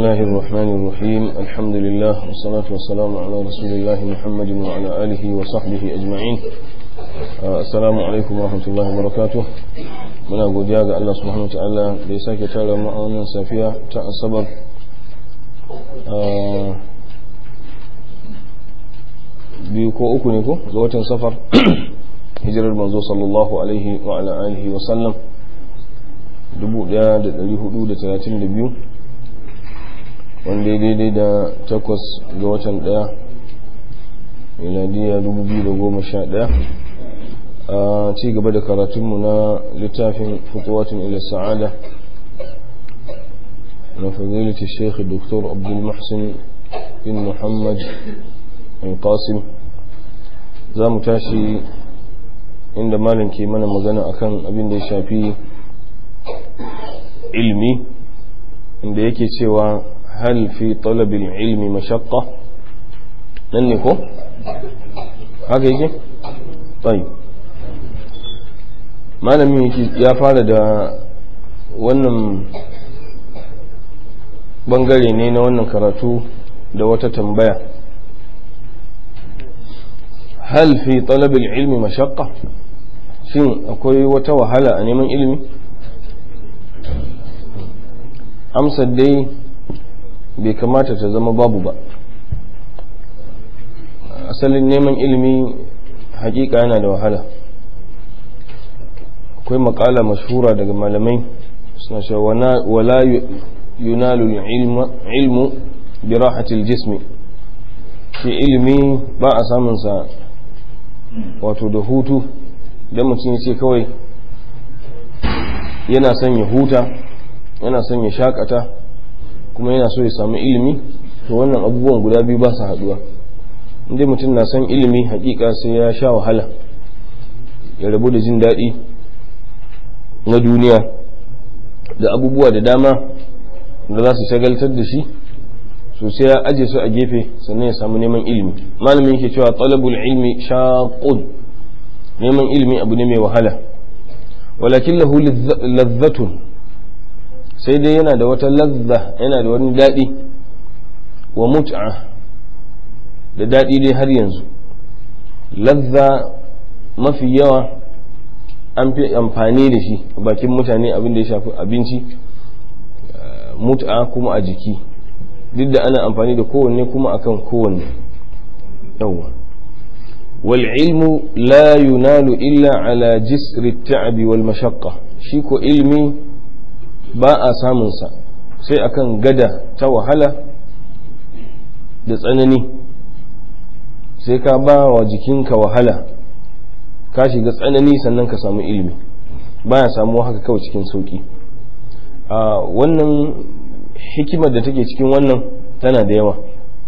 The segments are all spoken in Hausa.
الله الرحمن الرحيم الحمد لله والصلاة والسلام على رسول الله محمد وعلى آله وصحبه أجمعين السلام عليكم ورحمة الله وبركاته muna godiya ga Allah subhanahu wataala da ya sake tara mu a wannan safiya ta asabar biyu ko uku ne ko ga watan safar hijirar manzo sallallahu alaihi wa ala alihi wa sallam 1432 wanda ya daidai da takwas ga watan daya miladiya 2011 a ci gaba da karatunmu na littafin fituwatun ila sa'ada na fadilati sheikh dr abdul muhsin bin muhammad al-qasim za mu tashi inda malam ke mana magana akan abin da ya shafi ilmi inda yake cewa hal fi talabil ilmi mashaqqa nan ne ko haka yake tayi malamin ya fara da wannan bangare ne na wannan karatu da wata tambaya hal fi talabil ilmi mashaqqa shin akwai wata wahala a neman ilimi amsar dai bai kamata ta zama babu ba asalin neman ilimi hakika yana da wahala akwai makala mashhura daga malamai suna cewa wala yunalu ilmu bi rahatil jismi shi ilimi ba a samunsa wato da hutu don mutum ya ce kawai yana son ya huta yana son ya shakata kuma yana so ya samu ilimi to wannan abubuwan guda biyu ba su haduwa inda mutum na son ilimi hakika sai ya sha wahala ya rabu da jin daɗi na duniya da abubuwa da dama da za su shagaltar da shi so sai ya aje su a gefe sannan ya samu neman ilimi malamin yake cewa talabul ilmi shaqun neman ilimi abu ne mai wahala walakin lahu lazzatun sai dai yana da wata lazza yana da wani daɗi wa mut'a da daɗi dai har yanzu lazza mafi yawa an fi amfani da shi bakin mutane abin da ya shafi abinci mut'a kuma a jiki duk da ana amfani da kowanne kuma akan kowanne yawwa wal ilmu la yunalu illa ala jisri ta'abi wal mashaqqa shi ko ilmi ba a samunsa sai akan gada ta wahala da tsanani sai ka ba wa jikinka wahala ka shiga tsanani sannan ka samu ilimi baya samuwa haka kawai cikin sauki a wannan hikimar da take cikin wannan tana da yawa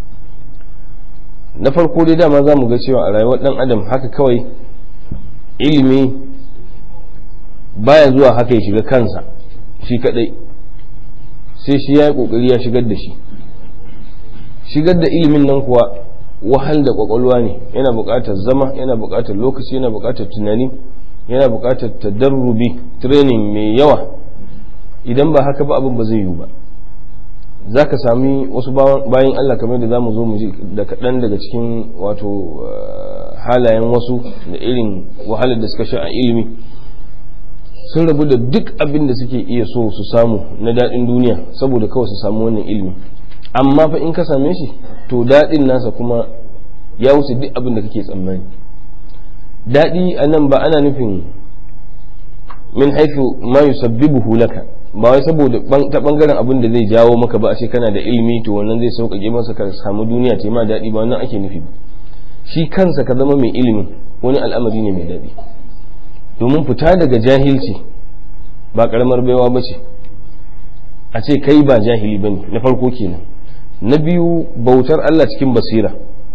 na farko dai dama za mu ga cewa a rayuwar dan adam haka kawai ilimi baya zuwa haka ya shiga kansa shi kadai sai shi ya yi kokari ya shigar da shi shigar da ilimin nan kuwa wahal da kwakwalwa ne yana buƙatar zama yana buƙatar lokaci yana buƙatar tunani yana buƙatar tadarrubi training mai yawa idan ba haka ba abin ba zai yiwu ba za ka sami wasu bayan Allah kamar da za mu zo mu ji da kaɗan daga cikin wato halayen wasu da irin wahalar da suka sha a ilimi sun rabu da duk abin da suke iya so su samu na daɗin duniya saboda kawai su samu wannan ilimi amma fa in ka same shi to daɗin nasa kuma ya wuce duk abin da kake tsammani daɗi a nan ba ana nufin min haifu ma yusabbibuhu laka ba wai saboda ta bangaren abin da zai jawo maka ba a ce kana da ilimi to wannan zai sauƙaƙe masa ka samu duniya ta ma daɗi ba wannan ake nufi ba shi kansa ka zama mai ilimi wani al'amari ne mai daɗi domin fita daga jahilci ba karamar baiwa ba ce a ce kai ba jahili ba ne na farko kenan na biyu bautar Allah cikin basira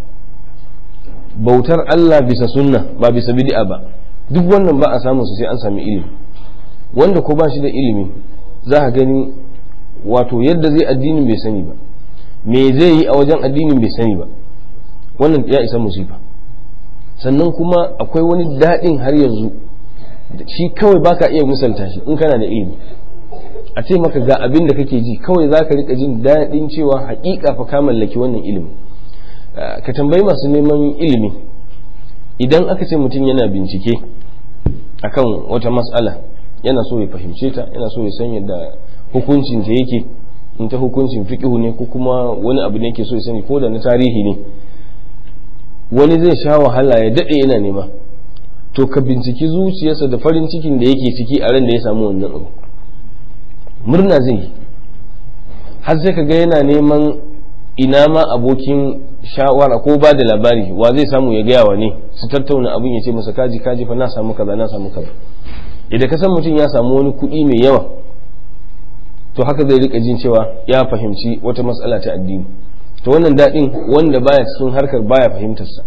bautar Allah bisa sunna ba bisa bid'a ba duk wannan ba a samun su sai an sami ilimi wanda ko ba shi da ilimi za ka gani wato yadda zai addinin bai sani ba me zai yi a wajen addinin bai sani ba wannan ya isa musifa sannan kuma akwai wani daɗin har yanzu shi kawai baka iya misalta shi in kana da ilimi a ce maka ga abin da kake ji kawai za ka rika jin daɗin cewa haƙiƙa fa ka mallaki wannan ilimi ka tambayi masu neman ilimi idan aka ce mutum yana bincike akan wata matsala yana so ya fahimce ta yana so ya san yadda hukuncin ta yake in ta hukuncin fiqhu ne ko kuma wani abu ne yake so ya sani ko da na tarihi ne wani zai sha wahala ya daɗe yana nema to ka binciki zuciyarsa da farin cikin da yake ciki a ran da ya samu wannan abu murna zai yi har sai ka ga yana neman ina ma abokin shawara ko ba da labari wa zai samu ya gaya wa ne su tattauna abin ya ce masa kaji kaji fa na samu kaza na samu kaza idan ka san mutum ya samu wani kuɗi mai yawa to haka zai rika jin cewa ya fahimci wata matsala ta addini to wannan daɗin wanda baya cikin harkar baya fahimtarsa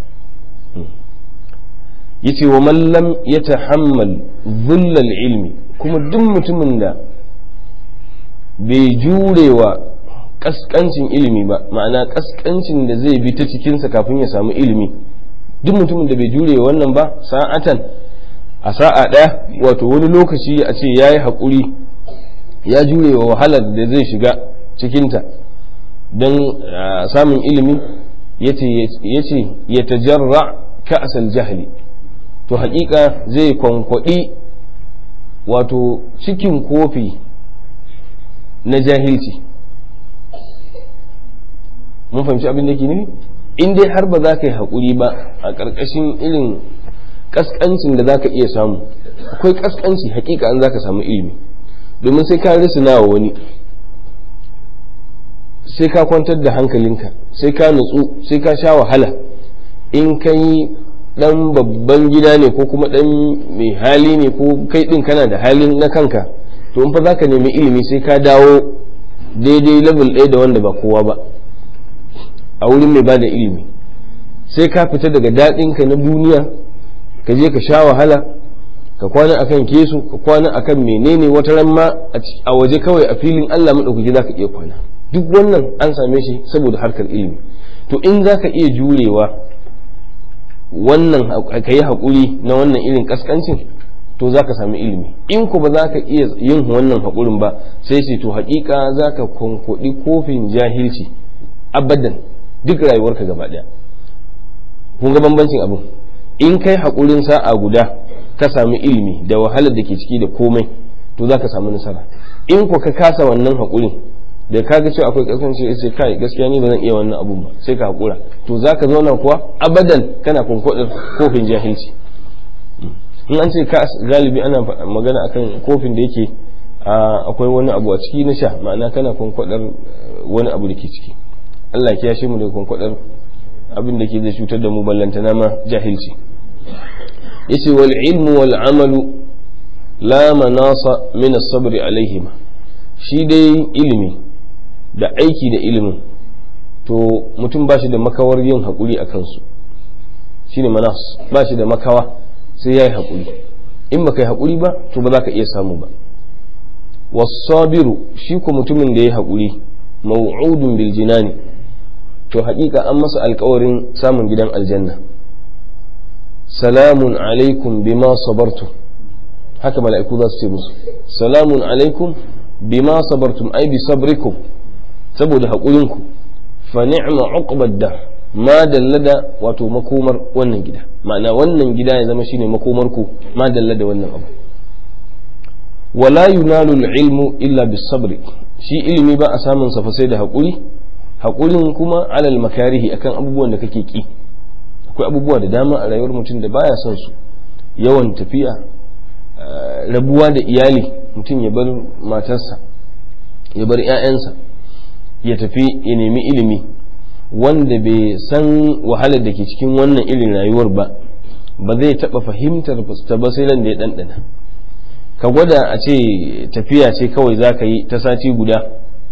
yace wa man lam yatahammal dhullal ilmi kuma duk mutumin da bai jurewa kaskancin ilimi ba ma'ana kaskancin da zai bi ta cikinsa kafin ya samu ilimi duk mutumin da bai jure wannan ba sa'atan a sa'a ɗaya wato wani lokaci a ce ya yi haƙuri ya jure wa wahalar da zai shiga cikinta don samun ilimi ya ce ya tajarra ka'asal jahili to haƙiƙa zai kwankwaɗi wato cikin kofi na jahilci mun fahimci abin da ke nufi in dai har ba za ka yi haƙuri ba a ƙarƙashin irin ƙasƙancin da za ka iya samu akwai ƙasƙanci hakika an za ka samu ilimi domin sai ka risina wa wani sai ka kwantar da hankalinka sai ka nutsu sai ka sha wahala in ka yi ɗan babban gida ne ko kuma ɗan mai hali ne ko kai ɗin kana da halin na kanka to in fa za ka nemi ilimi sai ka dawo daidai level ɗaya da wanda ba kowa ba a wurin mai ba da ilimi sai ka fita daga daɗinka na duniya ka je ka sha wahala ka kwana akan kesu ka kwana akan menene wata ran ma a waje kawai a filin Allah maɗaukaki za ka iya kwana duk wannan an same shi saboda harkar ilimi to in za ka iya jurewa wannan ka yi haƙuri na wannan irin ƙasƙancin to za ka sami ilimi in ku ba za ka iya yin wannan haƙurin ba sai ce to haƙiƙa za ka kwankwaɗi kofin jahilci abadan duk rayuwarka gaba ɗaya kun ga bambancin abin in kai haƙurin sa'a guda ka sami ilimi da wahalar da ke ciki da komai to za ka samu nasara in ku ka kasa wannan haƙurin da ka ga cewa akwai kasance sai kai gaskiya ni ba zan iya wannan abun ba sai ka haƙura to za ka zauna kuwa abadan kana kunkwadar kofin jahilci in an ce ka galibi ana magana akan kofin da yake akwai wani abu a ciki na sha ma'ana kana kunkwadar wani abu da ke ciki Allah ya shi mu da kunkwadar abin da ke zai cutar da mu ballantana ma jahilci yace wal ilmu wal amalu la manasa min as-sabr alaihima shi dai ilimi da aiki da ilimin to mutum ba shi da makawar yin haƙuri a kansu shine manas ba shi da makawa sai ya yi haƙuri in ba ka yi haƙuri ba to ba za ka iya samu ba wasabiru shi ko mutumin da ya yi haƙuri maw'udun bil jinani to haƙiƙa an masa alƙawarin samun gidan aljanna salamun alaikum bima sabartum haka mala'iku za su ce musu salamun alaikum bima sabartum ai bi sabrikum saboda haƙurinku fa ni'ma uqbad da ma dallada wato makomar wannan gida ma'ana wannan gida ya zama shine makomar ku ma dallada wannan abu wala yunalu ilmu illa bis sabri shi ilimi ba a samun sa fa sai da haƙuri haƙurin kuma alal makarihi akan abubuwan da kake ki akwai abubuwa da dama a rayuwar mutum da baya son su yawan tafiya rabuwa da iyali mutum ya bar matarsa ya bar 'ya'yansa ya tafi ya nemi ilimi wanda bai san wahalar da ke cikin wannan irin rayuwar ba ba zai taɓa fahimtar ta ba sai da ya ɗanɗana ka gwada a ce tafiya ce kawai za ka yi ta sati guda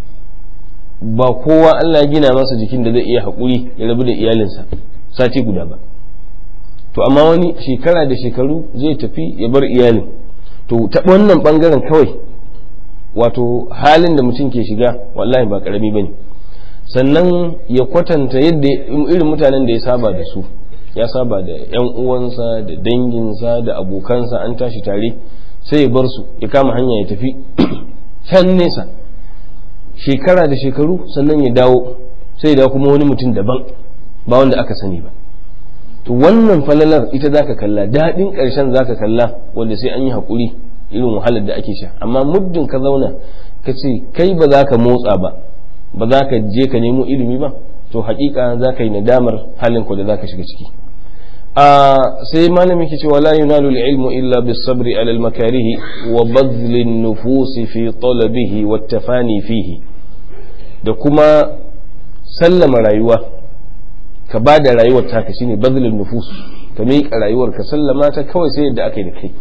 ba kowa Allah gina masa jikin da zai iya haƙuri ya rabu da iyalinsa sati guda ba to amma wani shekara da shekaru zai tafi ya bar iyalin to ta wannan ɓangaren kawai wato halin da mutum ke shiga wallahi ba karami ba ne sannan ya kwatanta yadda irin mutanen da ya saba da su ya saba da yan uwansa da danginsa da abokansa an tashi tare sai ya bar su ya kama hanya ya tafi can nesa shekara da shekaru sannan ya dawo sai da kuma wani mutum daban ba wanda aka sani ba to wannan falalar ita zaka kalla daɗin ƙarshen zaka kalla wanda sai an yi haƙuri irin wahalar da ake sha amma muddin ka zauna ka ce kai ba za ka motsa ba ba za ka je ka nemo ilimi ba to haƙiƙa za ka yi nadamar halin ku da za ka shiga ciki a sai malami ke cewa la yunalu ilmu illa bis sabri ala al makarihi wa badl an nufus fi talabihi wa tafani fihi da kuma sallama rayuwa ka ba da rayuwar taka shine bazlin nufus ka miƙa rayuwar ka sallama ta kawai sai yadda aka yi da kai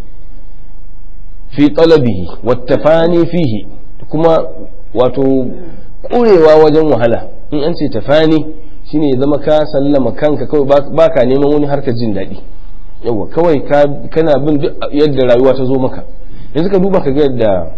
fi talabihi wattafani fihi kuma wato ƙurewa wajen wahala in an ce tafani shine ya zama ka sallama kanka kawai ba ka neman wani harkar jin daɗi yawa kawai kana bin duk yadda rayuwa ta zo maka yanzu ka duba ka ga yadda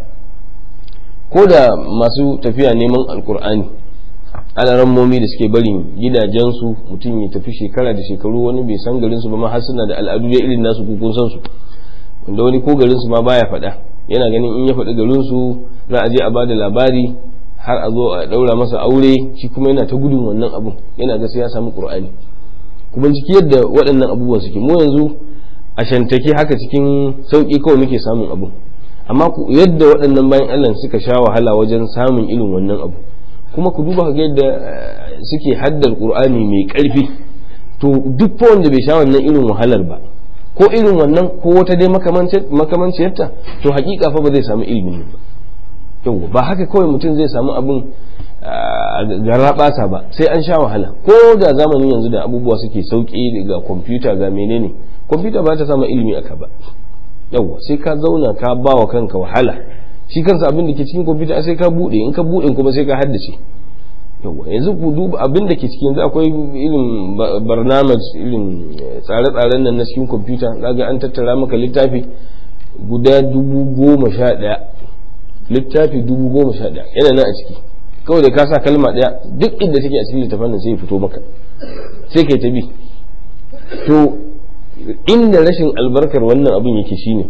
ko da masu tafiya neman alkur'ani alarammomi da suke barin gidajensu mutum ya tafi shekara da shekaru wani bai san garinsu ba ma har suna da al'adu da irin nasu kun san su wanda wani ko garinsu ma baya faɗa yana ganin in ya faɗi garinsu za a je a bada labari har a zo a ɗaura masa aure shi kuma yana ta gudun wannan abun yana ga sai ya samu qur'ani kuma ciki yadda waɗannan abubuwa suke mu yanzu a shantake haka cikin sauƙi kawai muke samun abu amma yadda waɗannan bayan Allah suka sha wahala wajen samun irin wannan abu kuma ku duba ga yadda suke haddar qur'ani mai ƙarfi to duk fa wanda bai sha wannan irin wahalar ba ko irin wannan ko wata dai makamanciyarta to hakika fa ba zai samu ilimin ba yau ba haka kawai mutum zai samu abin gara basa ba sai an sha wahala ko da zamanin yanzu da abubuwa suke sauki ga kwamfuta ga menene kwamfuta ba ta samu ilimi aka ba yau sai ka zauna ka ba wa kanka wahala shi kansa abin da ke cikin kwamfuta sai ka bude in ka bude kuma sai ka haddace yawa yanzu ku duba abin da ke cikin yanzu akwai irin barnamaj irin tsare-tsaren nan na cikin kwamfuta zaga an tattara maka littafi guda dubu goma sha ɗaya littafi dubu goma sha ɗaya yana nan a ciki kawai da ka sa kalma ɗaya duk inda take a cikin littafin nan sai ya fito maka sai kai ta bi to inda rashin albarkar wannan abin yake shine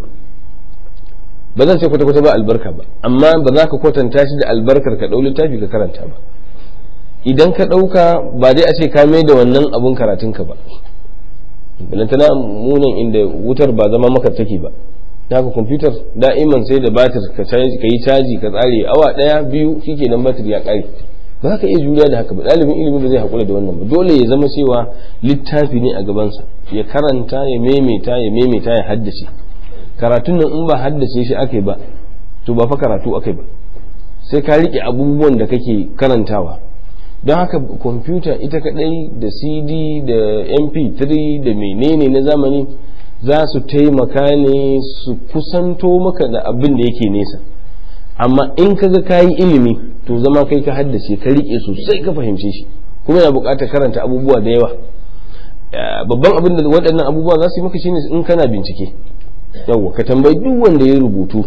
ba zan ce kwata-kwata ba albarka ba amma ba za ka kwatanta shi da albarkar ka ɗau littafi ka karanta ba idan ka ɗauka ba dai a ce ka mai da wannan abun karatunka ba balantana munan inda wutar ba zama maka take ba haka kwamfutar da'iman sai da batir ka yi caji ka tsare awa ɗaya biyu shike nan batir ya ƙare ba za ka iya juriya da haka ba ɗalibin ilimi ba zai haƙura da wannan ba dole ya zama cewa littafi ne a gabansa ya karanta ya maimaita ya maimaita ya haddace karatun nan in ba haddace shi ake ba to ba fa karatu ake ba sai ka riƙe abubuwan da kake karantawa don haka kwamfuta ita kadai da cd da mp3 da menene na zamani za su taimaka ne su kusanto maka da abin da yake nesa amma in kaga kayi ilimi to zama kai ka haddace ka rike sosai ka fahimce shi kuma yana buƙatar karanta abubuwa da yawa babban abin da waɗannan abubuwa za su yi maka shine in kana bincike yawwa ka tambayi duk wanda ya rubutu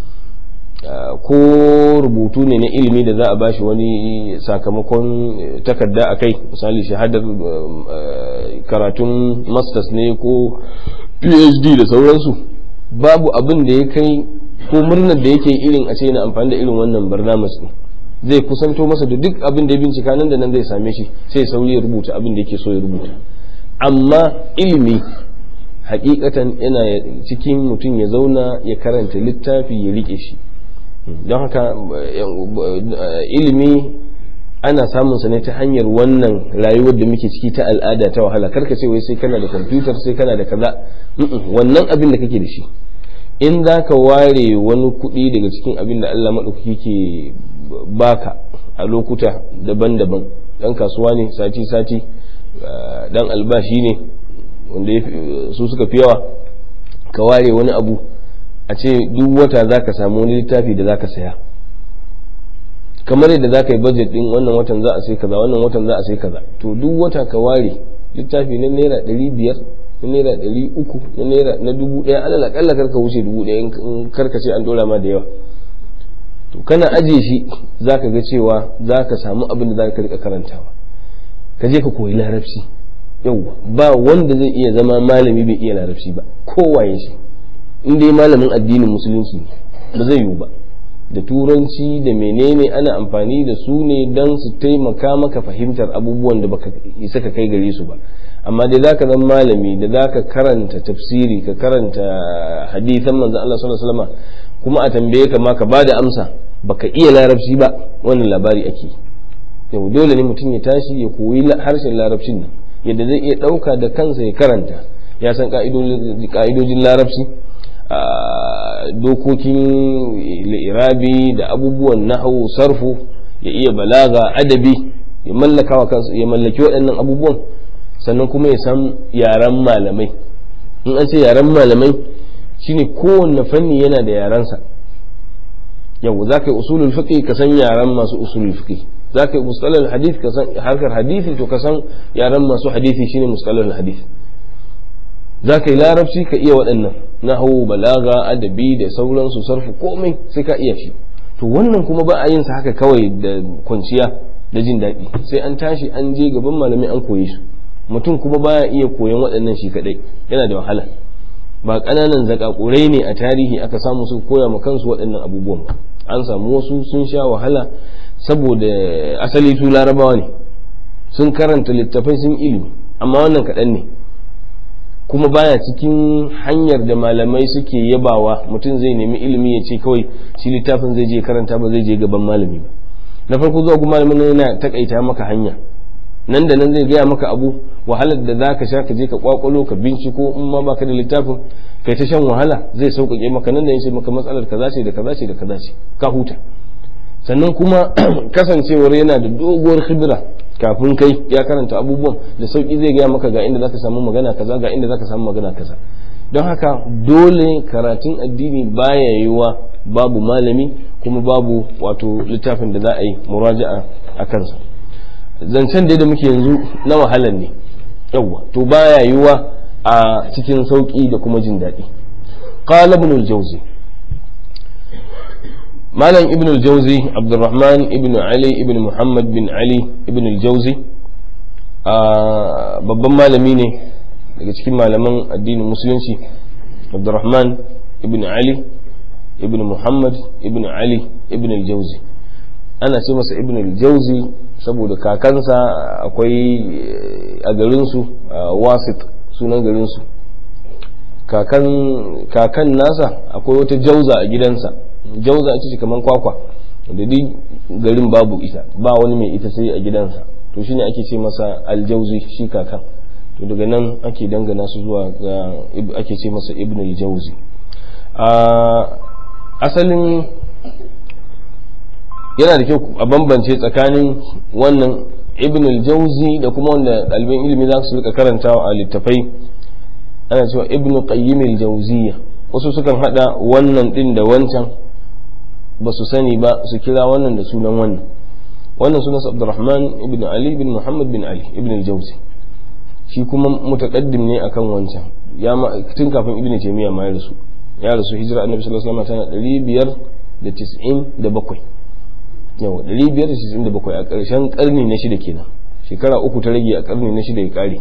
ko rubutu ne na ilimi da za a bashi wani sakamakon takarda a kai misali shahadar karatun masters ne ko phd da sauransu babu abin da ya kai ko murnar da yake irin a ce yana amfani da irin wannan barnamas ne zai kusanto masa da duk abin da ya bincika nan da nan zai same shi sai sauri ya rubuta abin da yake so ya rubuta amma ilimi hakikatan yana cikin mutum ya zauna ya karanta littafi ya rike shi don haka ilimi ana samun sa ne ta hanyar wannan rayuwar da muke ciki ta al'ada ta wahala karka ce wai sai kana da kwamfutar sai kana da kaza wannan abin da kake da shi in za ka ware wani kuɗi daga cikin abin da Allah maɗaukaki ke baka a lokuta daban-daban ɗan kasuwa ne sati-sati ɗan albashi ne wanda su suka fi yawa ka ware wani abu a ce duk wata za ka samu wani littafi da za ka saya kamar yadda za ka yi budget din wannan watan za a sai kaza wannan watan za a sai kaza to duk wata ka ware littafi na naira ɗari biyar na naira ɗari uku na naira na dubu ɗaya alal akalla kar ka wuce dubu ɗaya in karka ce an ɗora ma da yawa to kana ajiye shi za ka ga cewa za ka samu abin da za ka rika karantawa ka je ka koyi larabci yauwa ba wanda zai iya zama malami bai iya larabci ba kowaye shi in dai malamin addinin musulunci ba zai yiwu ba da turanci da menene ana amfani da su ne don su taimaka maka fahimtar abubuwan da baka isa ka kai gare su ba amma dai zaka zama malami da zaka karanta tafsiri ka karanta hadisan manzon Allah sallallahu alaihi wasallam kuma a tambaye ka ma ka bada amsa baka iya larabci ba wannan labari ake yau dole ne mutum ya tashi ya koyi harshen larabcin nan yadda zai iya ɗauka da kansa ya karanta ya san ka'idojin larabci dokokin irabi da abubuwan nahawu sarfu ya iya balaga adabi ya mallaka wa kansa ya mallaki waɗannan abubuwan sannan kuma ya san yaren malamai in an ce yaren malamai shine kowanne fanni yana da yarensa yau za ka yi usulul fiqh ka san yaren masu usulul fiqh za ka yi mustalal hadith ka san harkar hadisi to ka san yaren masu hadisi shine mustalal hadith za ka yi larabci ka iya waɗannan nahawu balaga adabi da sauransu sarfu komai sai ka iya shi to wannan kuma ba a yin sa haka kawai da kwanciya da jin daɗi sai an tashi an je gaban malami an koyi su mutum kuma baya iya koyon waɗannan shi kaɗai yana da wahala ba ƙananan zakakurai ne a tarihi aka samu su koya ma kansu waɗannan abubuwan an samu wasu sun sha wahala saboda asali su larabawa ne sun karanta littafai sun ilimi amma wannan kaɗan ne kuma baya cikin hanyar da malamai suke yabawa mutum zai nemi ilimi ya ce kawai shi littafin zai je karanta ba zai je gaban malami ba na farko zuwa kuma malamin yana takaita maka hanya nan da nan zai gaya maka abu wahalar da za ka sha ka je ka kwakwalo ka binciko in ma baka da littafin kai ta shan wahala zai sauƙaƙe maka nan da yace maka matsalar kaza ce da kaza ce da kaza ce ka huta sannan kuma kasancewar yana da doguwar khibra kafin kai ya karanta abubuwan da sauki zai gaya maka ga inda zaka samu magana kaza ga inda zaka samu magana kaza don haka dole karatun addini baya yiwa babu malami kuma babu wato littafin da za a yi muraja'a a kansa zancen da muke yanzu na wahalar ne yawwa to baya yiwa a cikin sauki da kuma jin daɗi qala ibn al-jawzi malam ibn al-jawzi abdurrahman ibn ali ibn muhammad bin ali ibn al-jawzi babban malami ne daga cikin malaman addinin musulunci abdurrahman ibn ali ibn muhammad ibn ali ibn al-jawzi ana ce masa ibn al-jawzi saboda kakansa akwai a garinsu wasit sunan garinsu kakan nasa akwai wata jauza a gidansa jauza a ce kamar kwakwa da duk garin babu ita ba wani mai ita sai a gidansa to shine ake ce masa aljauzi shi kakan to daga nan ake dangana su zuwa ga ake ce masa ibn aljauzi asalin yana da kyau a bambance tsakanin wannan ibn al-jawzi da kuma wanda ɗaliban ilimi za su rika karantawa a littafai ana cewa ibn qayyim al-jawziyya wasu sukan hada wannan din da wancan ba su sani ba su kira wannan da sunan wannan wannan sunan Abdurrahman ibn Ali ibn Muhammad bin Ali ibn al-Jawzi shi kuma mutaqaddim ne akan wancan ya tun kafin ibn Taymiyyah ma ya rasu ya rasu hijira annabi sallallahu alaihi wasallam tana 597 yawa 597 a ƙarshen ƙarni na shida kenan shekara uku ta rage a ƙarni na shida ya ƙare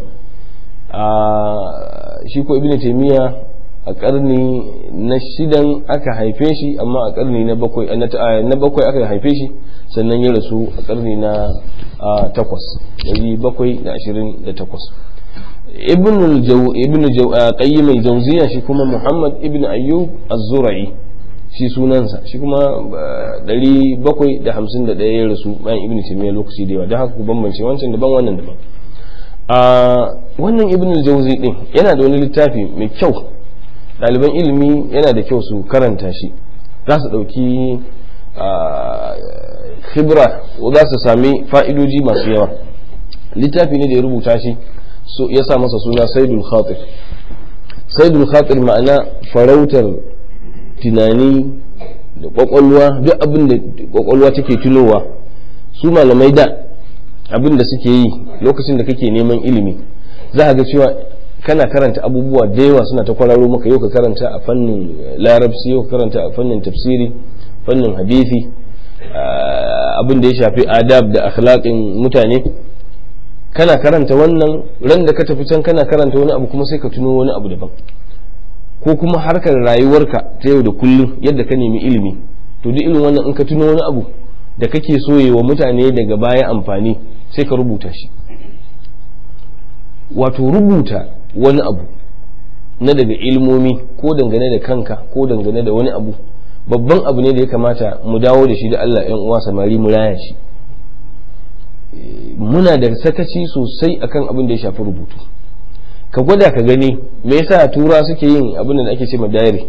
a shi ko ibn taymiya a ƙarni na shidan aka haife shi amma a ƙarni na bakwai na bakwai aka haife shi sannan ya rasu a ƙarni na takwas ɗari bakwai da ashirin da takwas ibn qayyim al-jawziya shi kuma muhammad ibn ayyub az-zura'i shi sunansa shi kuma 751 ya rasu bayan ibn taymiya lokaci da yawa don haka ku bambance wancan daban wannan daban a wannan ibn al-jawzi din yana da wani littafi mai kyau ɗaliban ilimi yana da kyau su karanta shi za su ɗauki khibra za su sami fa'idoji masu yawa littafi ne da ya rubuta shi ya sa masa suna saidul khatir saidul khatir ma'ana farautar tunani da kwakwalwa duk abin da kwakwalwa take tunowa su malamai da abin da suke yi lokacin da kake neman ilimi za ga cewa kana karanta abubuwa da yawa suna ta kwararo maka yau ka karanta a fannin larabci yau ka karanta a fannin tafsiri fannin hadisi abin da ya shafi adab da akhlaqin mutane kana karanta wannan ran da ka tafi can kana karanta wani abu kuma sai ka tuno wani abu daban ko kuma harkar rayuwarka ta yau da kullum yadda ka nemi ilimi to duk irin wannan in ka tuno wani abu da kake so wa mutane daga baya amfani sai ka rubuta shi wato rubuta wani abu na daga ilmomi ko dangane da kanka ko dangane da wani abu babban abu ne da ya kamata mu dawo da shi da Allah ‘yan uwa samari mu raya shi muna da sakaci sosai akan abin da ya shafi rubutu ka gwada ka gani me yasa tura suke yin abin da ake ce ma diary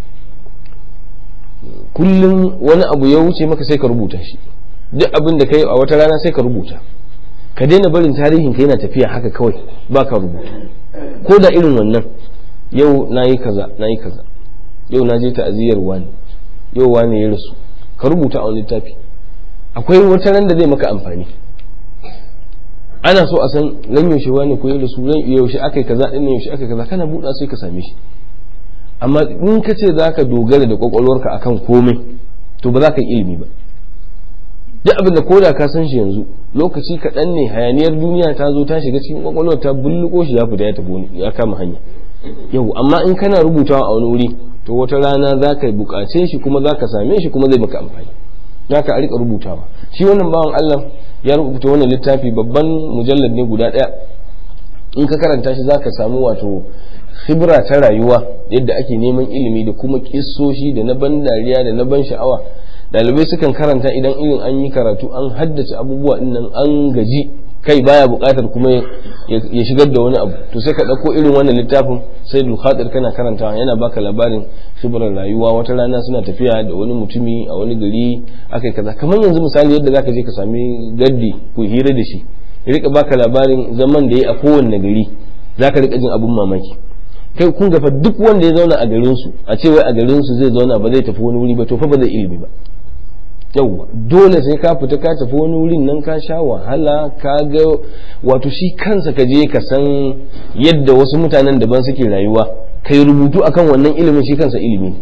kullum wani abu ya wuce maka sai ka rubuta shi duk abin da kai a wata rana sai ka rubuta ka daina barin tarihin ka yana tafiya haka kawai ba ka rubuta ko da irin wannan yau na yi kaza na yi kaza yau na je ta'aziyar wani yau wani ya rasu ka rubuta a wani littafi akwai wata ran da zai maka amfani ana so a san ran yaushe wani ko ya rasu ran yaushe aka yi kaza din yaushe aka yi kaza kana buɗa sai ka same shi amma in ka ce za ka dogara da kwakwalwarka akan komai to ba za ka yi ilimi ba duk abin da koda ka san shi yanzu lokaci kaɗan ne hayaniyar duniya ta zo ta shiga cikin kwakwalwar ta bulluko shi ya fita ya tafi ya kama hanya yau amma in kana rubutawa a wani wuri to wata rana za ka buƙace shi kuma za ka same shi kuma zai maka amfani za ka rika rubutawa shi wannan bawan Allah ya rubuta wannan littafi babban mujallar ne guda ɗaya in ka karanta shi za ka samu wato khibra ta rayuwa yadda ake neman ilimi da kuma kissoshi da na ban dariya da na ban sha'awa ɗalibai sukan karanta idan irin an yi karatu an haddace abubuwa nan an gaji kai baya buƙatar kuma ya shigar da wani abu to sai ka ɗauko irin wannan littafin sai dukhatir kana karantawa yana baka labarin khibrar rayuwa wata rana suna tafiya da wani mutumi a wani gari akai kaza kamar yanzu misali yadda zaka je ka sami gaddi ku hira da shi ya rika baka labarin zaman da ya a kowanne gari zaka rika jin abun mamaki kai kun gafa duk wanda ya zauna a garin su a ce wai a garin su zai zauna ba zai tafi wani wuri ba to fa ba zai ilimi ba yauwa dole sai ka fita ka tafi wani wurin nan ka sha wahala ka ga wato shi kansa ka je ka san yadda wasu mutanen daban suke rayuwa kai rubutu akan wannan ilimin shi kansa ilimi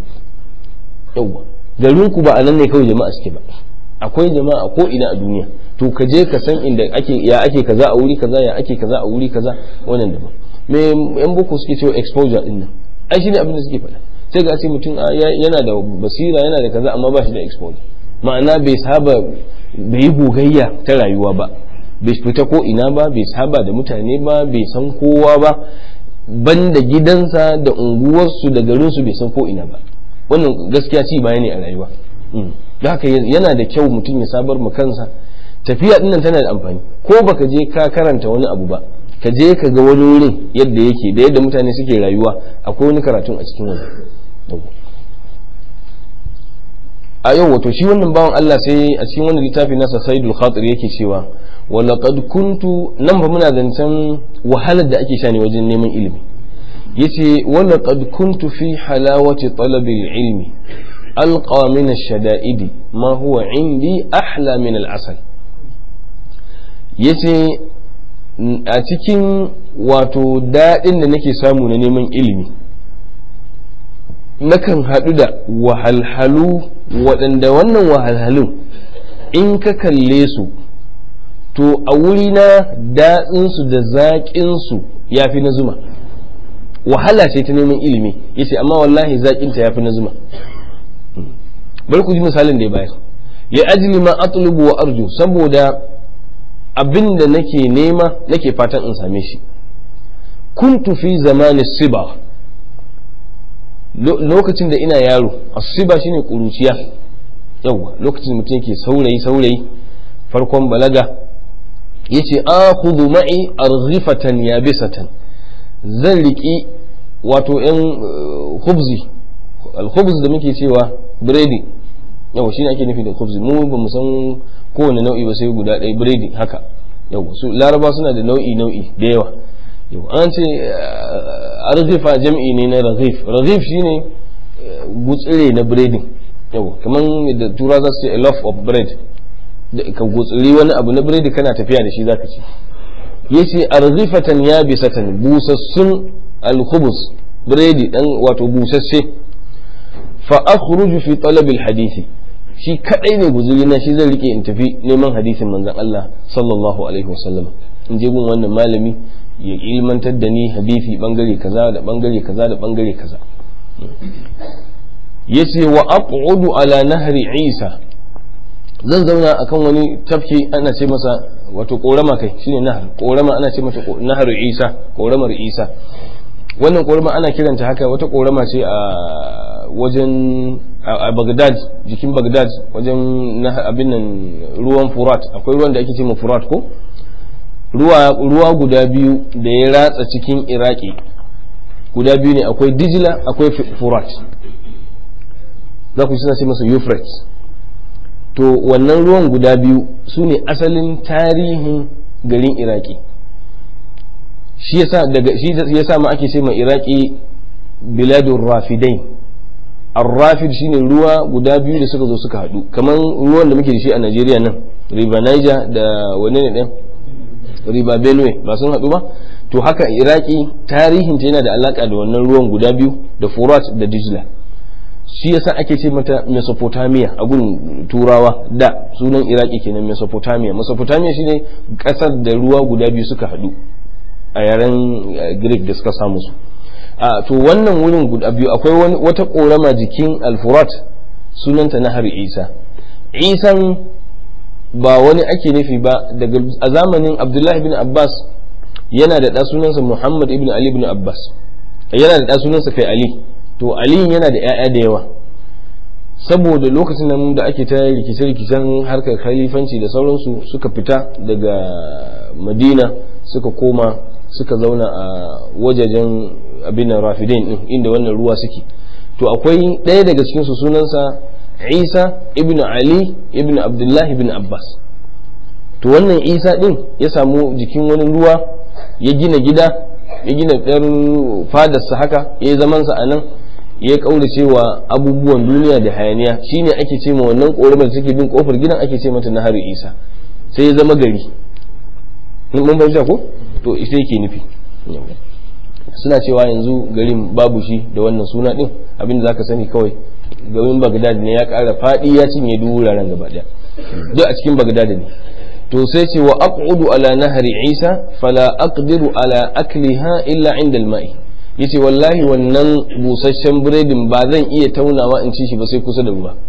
yauwa garin ku ba a nan ne kawai jama'a suke ba akwai jama'a ko ina a duniya to ka je ka san inda ake ya ake kaza a wuri kaza ya ake kaza a wuri kaza wannan daban me yan boko suke cewa exposure din nan ai shine abin da suke faɗa sai ga ce mutum yana da basira yana da kaza amma ba shi da exposure ma'ana bai saba bai yi gogayya ta rayuwa ba bai fita ko ina ba bai saba da mutane ba bai san kowa ba banda gidansa da unguwarsu da garinsu bai san ko ina ba wannan gaskiya ci baya ne a rayuwa da haka yana da kyau mutum ya sabar ma kansa tafiya dinnan tana da amfani ko baka je ka karanta wani abu ba ka je ka ga wani wurin yadda yake da yadda mutane suke rayuwa akwai wani karatun a cikin wani a yau wato shi wannan bawan Allah sai a cikin wannan littafi nasa Saidul Khatir yake cewa walaqad kuntu nan ba muna zancen wahalar da ake sha ne wajen neman ilimi yace walaqad kuntu fi halawati talabi ilmi alqa min ash-shada'idi ma huwa indi ahla min al-asal yace a cikin wato daɗin da nake samu na neman ilimi nakan haɗu da wahalhalu waɗanda wannan wahalhalun in ka kalle su to a wuri na daɗinsu da zaƙinsu ya fi na zuma wahala ce ta neman ilimi ya ce amma wallahi zaƙinta ya fi na zuma bari ku ji misalin da ya bayar ya ajili ma atlubu wa arju saboda abin da nake nema nake fatan in same shi kuntu fi zamani siba lokacin da ina yaro asiba shine kuruciya yawa lokacin mutum yake saurayi saurayi farkon balaga yace akhudhu ma'i arghifatan yabisatan zan riki wato yan khubzi al-khubz da muke cewa biredi yawa shine ake nufi da khubzi mu ba mu san kowane nau'i ba sai guda ɗaya biredi haka yawa su laraba suna da nau'i nau'i da yawa yau an ce arzifa jam'i ne na raghif raghif shine gutsire na biredin yau kamar da tura za su ce a loaf of bread ka gutsiri wani abu na biredi kana tafiya da shi zaka ci yace arzifatan ya bisatan busassun alkhubus biredi dan wato busasse fa akhruju fi talab alhadisi shi kadai ne guzuri na shi zan rike in tafi neman hadisin manzon Allah sallallahu alaihi wasallam in je gun wannan malami ya ilmantar da ni hadisi bangare kaza da bangare kaza da bangare kaza yace wa aq'udu ala nahri isa zan zauna akan wani tafki ana ce masa wato korama kai shine nahar korama ana ce mata nahar isa koramar isa wannan korama ana kiranta haka wata korama ce a wajen a Baghdad jikin Baghdad wajen abin nan ruwan Furat akwai ruwan da ake ce ma Furat ko ruwa ruwa guda biyu da ya ratsa cikin Iraki guda biyu ne akwai Dijla akwai Furat za ku suna ce masa Euphrates to wannan ruwan guda biyu su ne asalin tarihin garin Iraki shi yasa daga shi yasa ma ake ce ma Iraki biladur rafidain arrafid shine ruwa guda biyu da suka zo suka haɗu kamar ruwan da muke da shi a Najeriya nan riba Niger da wane ne ɗin riba Benue ba sun haɗu ba to haka Iraki tarihin ta yana da alaka da wannan ruwan guda biyu da Furat da Dijla shi yasa ake ce mata Mesopotamia a gun turawa da sunan Iraki kenan Mesopotamia Mesopotamia shine ƙasar da ruwa guda biyu suka haɗu a yaren Greek da suka samu su a to wannan wurin guda biyu akwai wata korama jikin alfurat sunanta nahar isa isan ba wani ake nufi ba daga a zamanin abdullahi ibn abbas yana da ɗa sunansa muhammad ibn ali ibn abbas yana da ɗa sunansa kai ali to ali yana da 'ya'ya da yawa saboda lokacin nan da ake ta rikice-rikicen harkar khalifanci da sauransu suka fita daga madina suka koma suka zauna a wajajen abin rafidin din inda wannan ruwa suke to akwai ɗaya daga cikin su sunansa isa ibn ali ibn abdullah ibn abbas to wannan isa din ya samu jikin wani ruwa ya gina gida ya gina ɗan fadarsa haka ya yi zamansa a nan ya kaura cewa abubuwan duniya da hayaniya shine ake ce ma wannan ƙoramar da take bin kofar gidan ake ce mata na hari isa sai ya zama gari mun fahimta ko to ita yake nufi suna cewa yanzu garin babu shi da wannan suna din abinda zaka sani kawai garin Baghdad ne ya ƙara faɗi ya cinye duk wuraren gaba ɗaya duk a cikin Baghdad ne to sai ce wa aq'udu ala nahri Isa fala aqdiru ala akliha illa inda al-ma'i yace wallahi wannan busasshen biredin ba zan iya taunawa in ci shi ba sai kusa da ruwa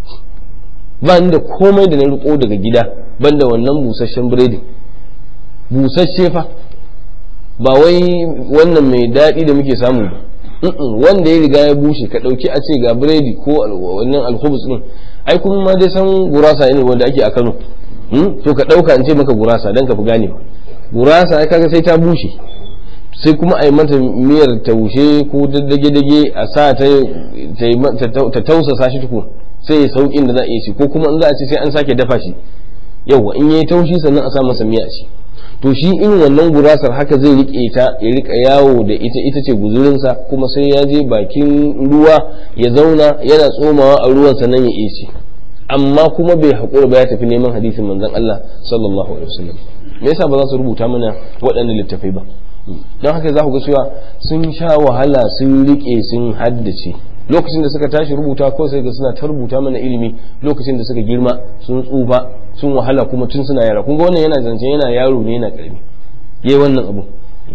ba ni da komai da na riko daga gida banda wannan busasshen biredin busasshe fa ba wai wannan mai daɗi da muke samu ba wanda ya riga ya bushe ka ɗauki a ce ga biredi ko wannan alhubus ɗin ai kuma ma dai san gurasa ne wanda ake a Kano to ka ɗauka in ce maka gurasa dan ka fi gane ba gurasa ai kaga sai ta bushe sai kuma a yi mata miyar taushe ko daddage-dage a sa ta ta tausasa shi tukun sai ya sauƙin da za a iya ci ko kuma in za a ce sai an sake dafa shi yauwa in yayi taushi sannan a sa masa miya ci to shi in wannan gurasar haka zai rike ta ya rika yawo da ita ita ce guzurinsa kuma sai ya je bakin ruwa ya zauna yana tsomawa a ruwan sannan ya iya ci amma kuma bai haƙura ba ya tafi neman hadisin manzon Allah sallallahu alaihi wasallam me yasa ba za su rubuta mana waɗannan littafai ba don haka za ku ga cewa sun sha wahala sun rike sun haddace lokacin da suka tashi rubuta ko sai ga suna ta rubuta mana ilimi lokacin da suka girma sun tsufa sun wahala kuma tun suna yara kun ga wannan yana zancen yana yaro ne yana karami yayi wannan abu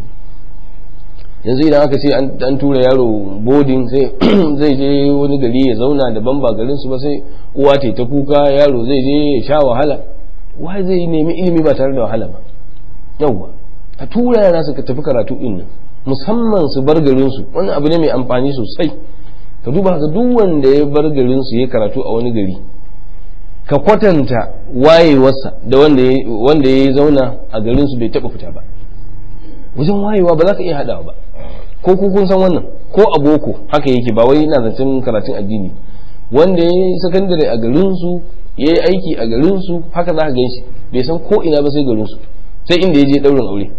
yanzu idan aka ce an tura yaro boarding sai zai je wani gari ya zauna daban ba garin su ba sai uwa ta ta kuka yaro zai je ya sha wahala wai zai nemi ilimi ba tare da wahala ba yawwa a tura yara su tafi karatu din nan musamman su bar garin su wannan abu ne mai amfani sosai ka duba ga duk wanda ya bar garin su ya karatu a wani gari ka kwatanta wayewarsa da wanda wanda ya zauna a garin su bai taba fita ba wajen wayewa ba za ka iya hadawa ba ko ku kun san wannan ko a boko haka yake ba wai ina zancen karatun addini wanda ya yi sakandare a garin su ya yi aiki a garin su haka za ka gan shi bai san ko ina ba sai garin su sai inda ya je daurin aure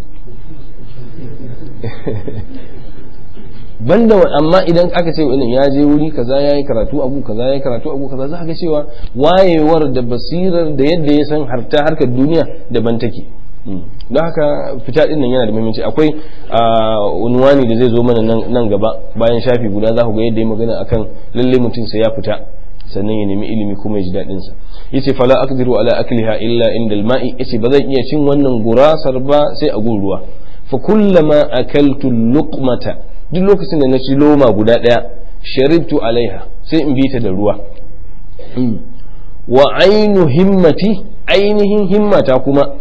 banda amma idan aka ce wannan ya je wuri kaza ya yi karatu abu kaza ya yi karatu abu kaza za ga cewa wayewar da basirar da yadda ya san harta harkar duniya daban take don haka fita din nan yana da muhimmanci akwai unwani da zai zo mana nan gaba bayan shafi guda za ku ga yadda ya magana akan lalle mutum sai ya fita sannan ya nemi ilimi kuma ya ji daɗin sa yace fala aqdiru ala akliha illa inda al-ma'i yace ba zan iya cin wannan gurasar ba sai a gun ruwa fa kullama akaltu luqmata duk lokacin da na ci loma guda ɗaya sharibtu alaiha sai in bi ta da ruwa wa ainu himmati ainihin himmata kuma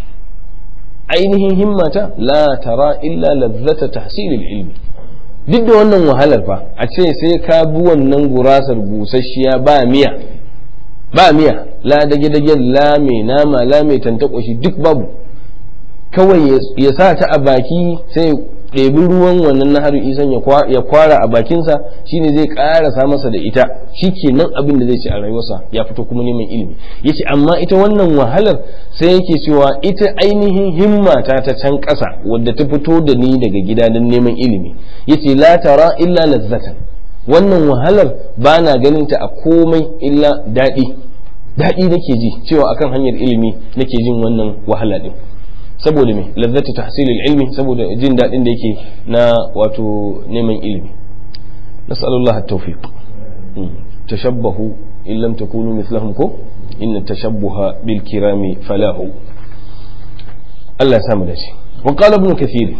ainihin himmata la tara illa lazzata tahsilil ilmi duk da wannan wahalar fa a ce sai ka bi wannan gurasar busasshiya ba miya ba miya la dage dage la mai nama la mai tantakwashi duk babu kawai ya sa ta a baki sai ɗebi ruwan wannan naharu isan ya kwara a bakinsa shine zai ƙarasa masa da ita shi ke nan abin da zai ci a rayuwarsa ya fito kuma neman ilimi yace amma ita wannan wahalar sai yake cewa ita ainihin himma ta ta can ƙasa wadda ta fito da ni daga gida don neman ilimi yace la tara illa lazzatan wannan wahalar ba na ganin ta a komai illa daɗi daɗi nake ji cewa akan hanyar ilimi nake jin wannan wahala ɗin saboda me lazzati tahsilil ilmi saboda jin daɗin da yake na wato neman ilimi nas'alullah at-tawfiq tashabbahu in lam takunu mithlahum ko inna tashabbuha bil kirami falahu Allah ya samu dace wa qala ibn kathir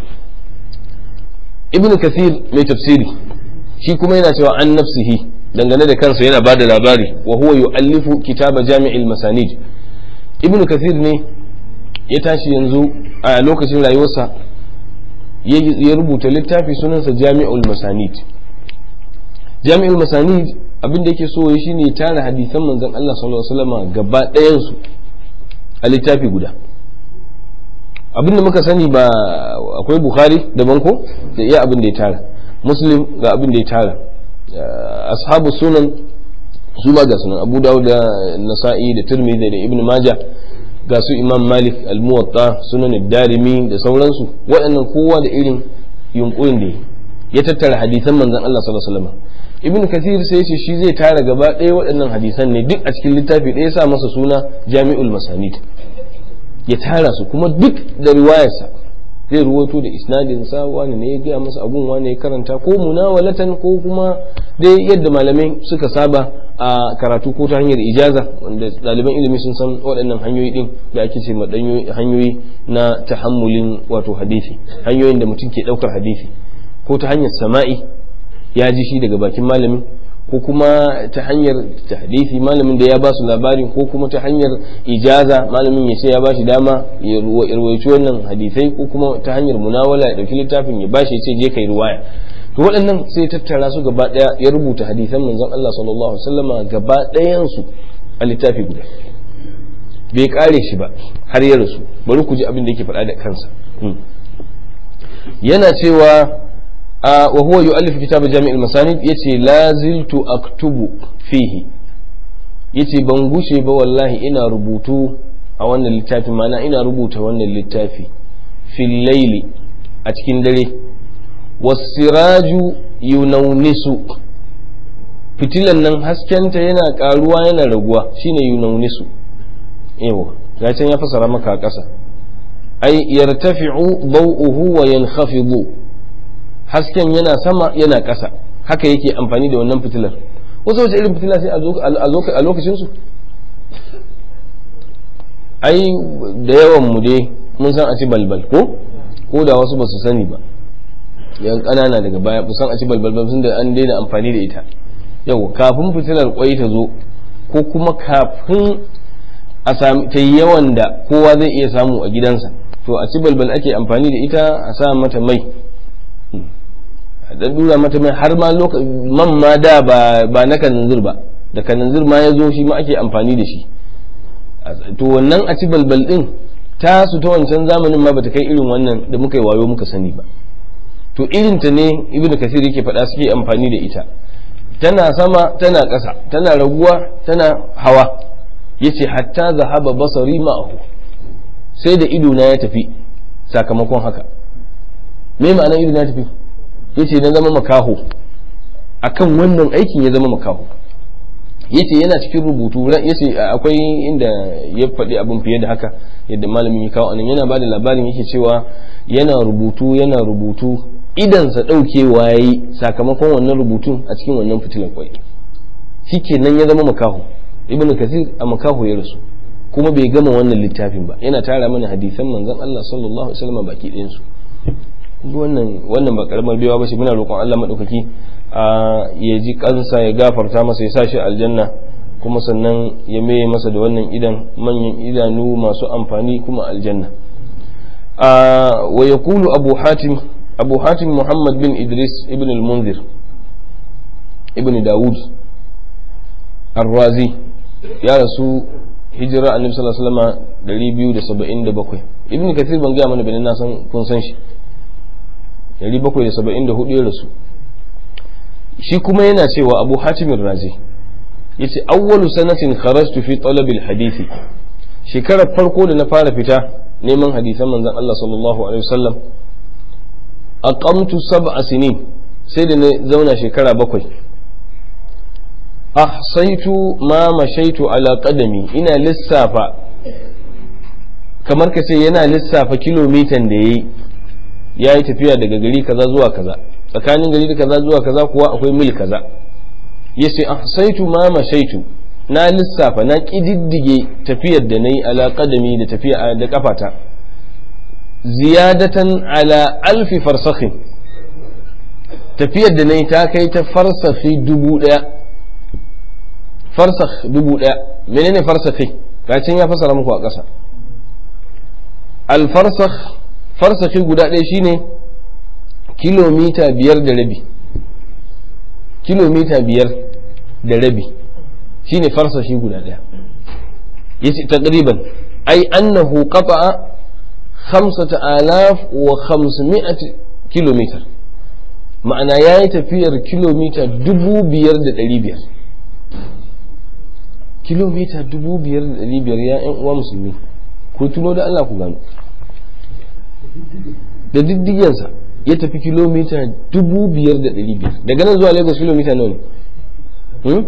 ibn kathir mai tafsiri shi kuma yana cewa an nafsihi dangane da kansa yana bada labari wa huwa yu'allifu kitaba jami'il masanid ibn kathir ne ya tashi yanzu a lokacin rayuwarsa ya rubuta littafi sunansa jami'ul masanid jami'ul masanid abinda yake so ya shine tara hadisan manzon Allah sallallahu alaihi wasallam gaba ɗayan su a littafi guda abinda muka sani ba akwai bukhari daban ko da iya abin da ya tara muslim ga abin da ya tara ashabu sunan su ma ga sunan abu dawud da nasa'i da tirmidhi da ibn majah ga su imam malik al-muwatta sunan darimi da sauransu waɗannan kowa da irin yunkurin da ya tattara hadisan manzon Allah sallallahu alaihi wasallam ibn kathir sai ya ce shi zai tara gaba ɗaya waɗannan hadisan ne duk a cikin littafi ɗaya sa masa suna jami'ul masanid ya tara su kuma duk da riwayarsa zai ruwato da isnadin sa wani ne ya gaya masa abun wani ya karanta ko munawalatan ko kuma dai yadda malamai suka saba a karatu ko ta hanyar ijaza wanda ɗaliban ilimi sun san waɗannan hanyoyi ɗin da ake ce ma hanyoyi na tahammulin wato hadisi hanyoyin da mutum ke ɗaukar hadisi ko ta hanyar sama'i ya ji shi daga bakin malamin ko kuma ta hanyar hadisi malamin da ya ba su labarin ko kuma ta hanyar ijaza malamin ya ce ya ba shi dama ya ruwaici wannan hadisai ko kuma ta hanyar munawala ya ɗauki littafin ya ba shi ya ce je kai ruwaya to waɗannan sai tattara su gaba ɗaya ya rubuta hadisan manzon Allah sallallahu alaihi wasallama gaba ɗayan su a littafi guda bai kare shi ba har ya rasu bari ku ji abin da yake faɗa da kansa yana cewa wa huwa yu'allifu kitab jami'il masanid yace la ziltu aktubu fihi yace ban gushe ba wallahi ina rubutu a wannan littafi mana ina rubuta wannan littafi fil laili a cikin dare wasiraju yunaunisu fitilan nan haskenta yana karuwa yana raguwa shine yunaunisu yawa ya can ya fasara maka a ƙasa ai yartafi'u bau'uhu wa yankhafidu hasken yana sama yana ƙasa haka yake amfani da wannan fitilar wasu wace irin fitila sai a lokacin su ai da yawan mu dai mun san a ci balbal ko ko da wasu ba su sani ba yan ƙanana daga baya kusan a ci balbal sun da an daina amfani da ita yau kafin fitilar kwai ta zo ko kuma kafin a sami ta yawan da kowa zai iya samu a gidansa to a ci balbal ake amfani da ita a sa mata mai a dan dura mata mai har ma man ma da ba na kananzir ba da kananzir ma ya zo shi ma ake amfani da shi to wannan a ci balbal din ta su ta wancan zamanin ma bata kai irin wannan da muka yi wayo muka sani ba to irinta ne ibnu kasir yake faɗa suke amfani da ita tana sama tana ƙasa tana raguwa tana hawa yace hatta zahaba basari ma'ahu sai da ido na ya tafi sakamakon haka me ma'anar ido na ya tafi yace na zama makaho akan wannan aikin ya zama makaho yace yana cikin rubutu yace akwai inda ya faɗi abin fiye da haka yadda malamin ya kawo anan yana bada labarin yake cewa yana rubutu yana rubutu idansa ɗaukewa ya yi sakamakon wannan rubutun a cikin wannan fitilar kwai shi kenan ya zama makaho ibn kasir a makaho ya rasu kuma bai gama wannan littafin ba yana tara mana hadisan manzon Allah sallallahu alaihi wasallam baki ɗayan su wannan wannan ba karamar baiwa ba shi muna roƙon Allah madaukaki ya ji kansa ya gafarta masa ya sa shi aljanna kuma sannan ya maye masa da wannan idan manyan idanu masu amfani kuma aljanna wa yaqulu abu hatim abu hatim muhammad bin idris ibn al-munzir ibn dawud ar-razi ya rasu hijira annabi sallallahu alaihi wasallam 277 ibn kathir ban ga mana bane na san kun san shi 774 ya rasu shi kuma yana cewa abu hatim ar-razi yace awwalu sanatin kharajtu fi talab al-hadith shekarar farko da na fara fita neman hadisan manzon Allah sallallahu alaihi wasallam aqamtu sab'a sinin sai da na zauna shekara bakwai ahsaitu ma mashaitu ala qadami ina lissafa kamar ka ce yana lissafa kilomitan da yayi ya yi tafiya daga gari kaza zuwa kaza tsakanin gari da kaza zuwa kaza kuwa akwai mil kaza yace ahsaitu ma mashaitu na lissafa na kididdige tafiyar da nayi ala qadami da tafiya da kafata ziyadatan ala alfi farsakhin tafiyar da nayi ta kai ta farsakhi dubu daya farsakh dubu daya menene farsakhi kacin ya fasara muku a ƙasa alfarsakh farsakhi guda ɗaya shine kilomita biyar da rabi kilomita biyar da rabi shine farsashi guda ɗaya yace taqriban ai annahu qata'a khamsata alaf wa khamsami'at kilometer ma'ana yayi tafiyar kilomita dubu biyar da ɗari biyar kilomita dubu biyar da ɗari biyar ya ‘yan uwa musulmi ko tuno da Allah ku gano da diddigensa ya tafi kilomita dubu biyar da ɗari biyar daga nan zuwa lagos kilomita nawa ne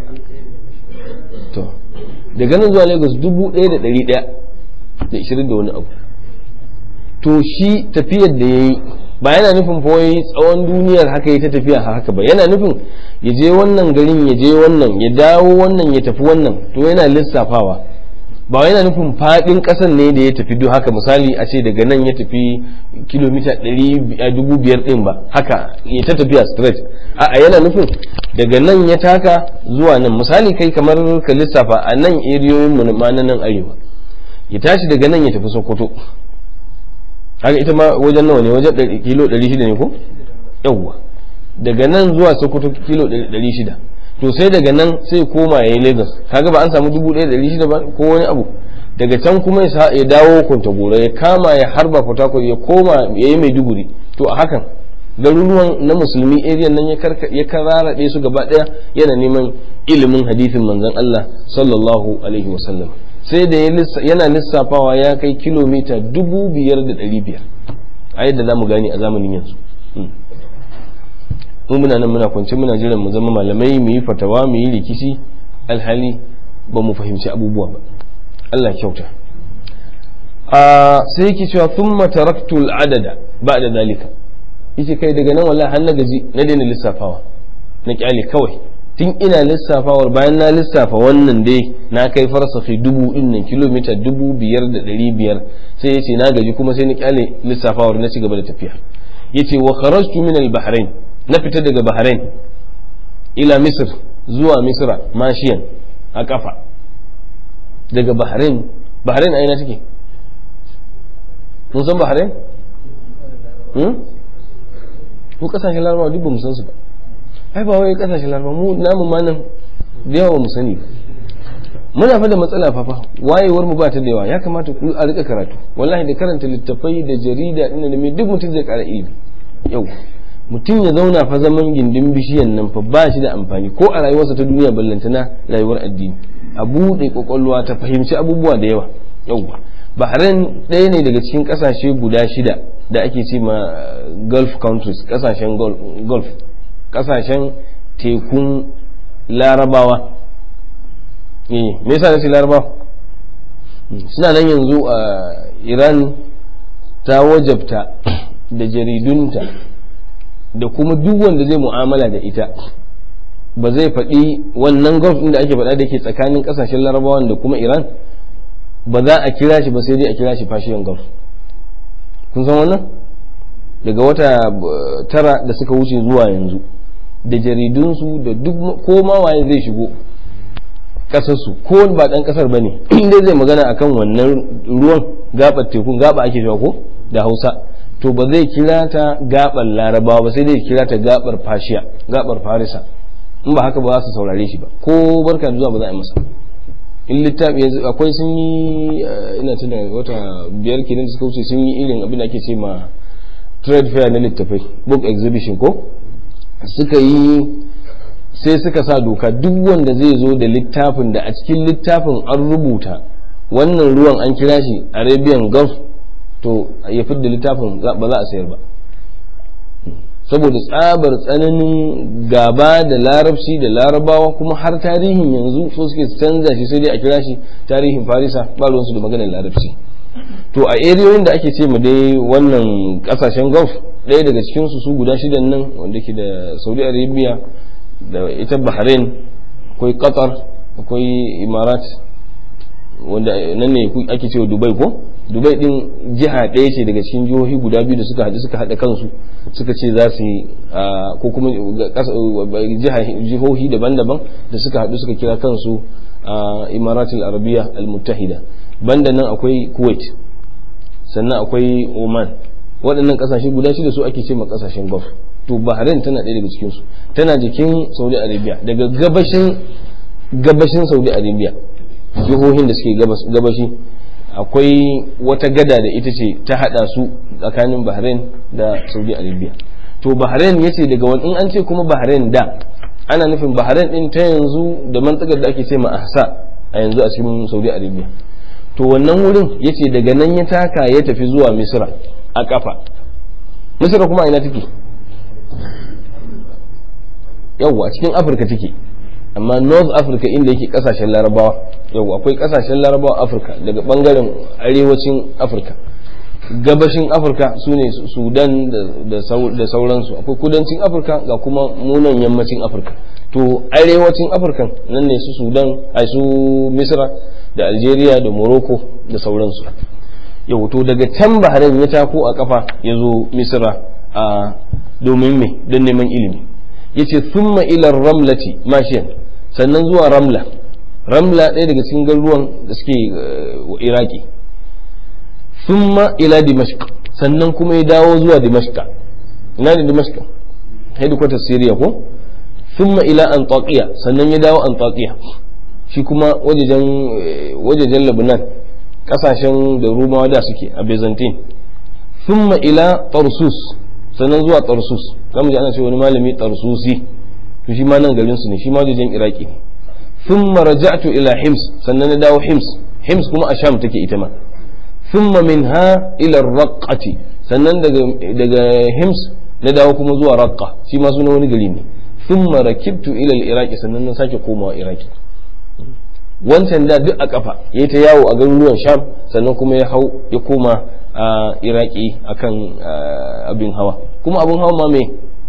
to daga nan zuwa lagos dubu ɗaya da ɗari ɗaya da ishirin da wani abu to shi tafiyar da ya yi ba yana nufin wai tsawon duniyar haka ya ta tafiya haka ba yana nufin ya je wannan garin ya je wannan ya dawo wannan ya tafi wannan to yana lissafawa ba yana nufin fadin kasan ne da ya tafi duk haka misali a ce daga nan ya tafi kilomita dubu biyar din ba haka ya ta tafiya straight a yana nufin daga nan ya taka zuwa nan misali kai kamar ka lissafa a nan eriyoyin mu na nan arewa ya tashi daga nan ya tafi sokoto haka ita ma wajen nawa ne wajen kilo 600 ne ko yawwa daga nan zuwa sokoto kilo 600 to sai daga nan sai koma ya yi lagos kaga ba an samu 1600 ba ko wani abu daga can kuma ya dawo kwantagora ya kama ya harba fatakwal ya koma ya yi maiduguri to a hakan garuruwan na musulmi area nan ya kararaɗe su gaba ɗaya yana neman ilimin hadithin manzon Allah sallallahu alaihi wasallam sai da yana lissafawa ya kai kilomita dubu biyar da ɗari biyar a yadda za mu gani a zamanin yanzu mu muna nan muna kwance muna jiran mu zama malamai mu yi fatawa mu yi rikici alhali ba mu fahimci abubuwa ba Allah kyauta a sai yake cewa thumma taraktu al-adada ba'da zalika yace kai daga nan wallahi har na gaji na daina lissafawa na kyale kawai tun ina lissafawar bayan na lissafa wannan dai na kai farsafi dubu din nan kilomita dubu biyar da ɗari biyar sai yace na gaji kuma sai na kyale lissafawar na ci gaba da tafiya yace wa kharajtu min al-bahrain na fita daga bahrain ila misr zuwa misra mashiyan a kafa daga bahrain bahrain a ina take mun san bahrain ko kasashen larabawa duk ba mu san su ba ai ba wai kasashen larabawa mu namu ma nan da yawa mu sani muna fa da matsala fa fa wayewar mu ba ta da yawa ya kamata ku a rika karatu wallahi da karanta littafai da jarida din da me duk mutum zai kara ilimi yau mutum ya zauna fa zaman gindin bishiyan nan fa ba shi da amfani ko a rayuwarsa ta duniya ballantana rayuwar addini a buɗe kwakwalwa ta fahimci abubuwa da yawa yauwa bahrain ɗaya ne daga cikin ƙasashe guda shida da ake ce ma gulf countries ƙasashen gulf ƙasashen tekun larabawa me yasa na ce larabawa suna nan yanzu a iran ta wajabta da jaridunta da kuma duk wanda zai mu'amala da ita ba zai faɗi wannan gulf ɗin da ake faɗa da ke tsakanin ƙasashen larabawan da kuma iran ba za a kira shi ba sai dai a kira shi fashiyan gulf kun san wannan daga wata tara da suka wuce zuwa yanzu da jaridunsu da duk ko ma waye zai shigo kasarsu ko ba dan kasar ba ne inda zai magana akan wannan ruwan gabar tekun gaba ake cewa ko da hausa to ba zai kira ta gabar larabawa ba sai dai kira ta gabar fashiya gabar farisa in ba haka ba za su saurare shi ba ko barka da zuwa ba za a yi masa in littafi yanzu akwai sun yi ina tuna wata biyar kenan da suka wuce sun yi irin abin da ake ce ma trade fair na littafai book exhibition ko suka yi sai suka sa doka duk wanda zai zo da littafin da a cikin littafin an rubuta wannan ruwan an kira shi arabian gulf to ya fidda littafin ba za a sayar ba saboda tsabar tsananin gaba da larabci da larabawa kuma har tarihin yanzu so suke canza shi sai dai a kira shi tarihin farisa ba ruwansu da maganar larabci to a eriyoyin da ake ce mu dai wannan kasashen gulf ɗaya daga cikinsu su guda shidan nan wanda ke da saudi arabia da ita bahrain akwai qatar akwai imarat wanda nan ne ake cewa dubai ko dubai din jiha ɗaya ce daga cikin jihohi guda biyu da suka haɗu suka haɗa kansu suka ce za su yi ko kuma jihohi daban-daban da suka haɗu suka kira kansu imaratul arabiya al-muttahida banda nan akwai kuwait sannan akwai oman waɗannan ƙasashe guda shida su ake ce ma ƙasashen gulf to bahrain tana ɗaya daga cikinsu tana jikin saudi arabia daga gabashin gabashin saudi arabia jihohin da suke gabashi akwai wata gada da ita ce ta hada su tsakanin bahrain da saudi arabia to bahrain ya ce daga wani in an ce kuma bahrain da ana nufin bahrain din ta yanzu da mantakar da ake ce ma ahsa a yanzu a cikin saudi arabia to wannan wurin ya ce daga nan ya taka ya tafi zuwa misra a kafa misra kuma ina take yawwa a cikin afirka take amma north africa inda yake kasashen larabawa yau akwai kasashen larabawa afirka daga bangaren arewacin afirka gabashin afirka su ne sudan da sauransu akwai kudancin afirka ga kuma munan yammacin afirka to arewacin afirka nan ne su sudan a su misra da algeria da morocco da sauransu yau to daga can bahrain ya tako a kafa ya zo misra a domin me don neman ilimi yace thumma ila ramlati mashiyan sannan zuwa ramla ramla ɗaya daga cikin garuruwan da suke iraki thumma ila dimashq sannan kuma ya dawo zuwa dimashq ina da dimashq headquarter syria ko thumma ila antaqiya sannan ya dawo antaqiya shi kuma wajejen wajejen lebanon kasashen da rumawa da suke a byzantine thumma ila tarsus sannan zuwa tarsus zamu ji ana ce wani malami tarsusi to shi ma nan garin su ne shi ma wajen iraki ne thumma raja'tu ila hims sannan na dawo hims hims kuma a sham take ita ma thumma minha ila raqqati sannan daga daga hims na dawo kuma zuwa raqqa shi ma sunan wani gari ne thumma rakibtu ila al-iraqi sannan na sake komawa iraki wancan da duk a kafa yayi ta yawo a garuruwan sham sannan kuma ya hau ya koma a iraki akan abin hawa kuma abin hawa ma me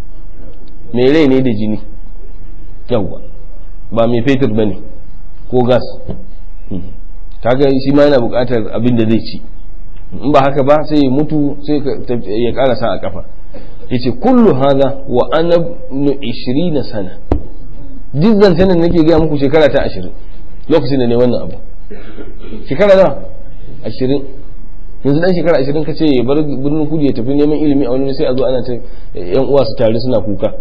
mai rai ne da jini yawwa ba mai fetur ba ne ko gas kaga shi ma yana buƙatar abin da zai ci in ba haka ba sai ya mutu sai ya karasa a kafa yace kullu hadha wa ana nu 20 sana duk zancen da nake gaya muku shekara ta 20 lokacin da ne wannan abu shekara na 20 yanzu dan shekara 20 kace ya bar birnin kudu ya tafi neman ilimi a wani sai a zo ana ta yan uwa su tare suna kuka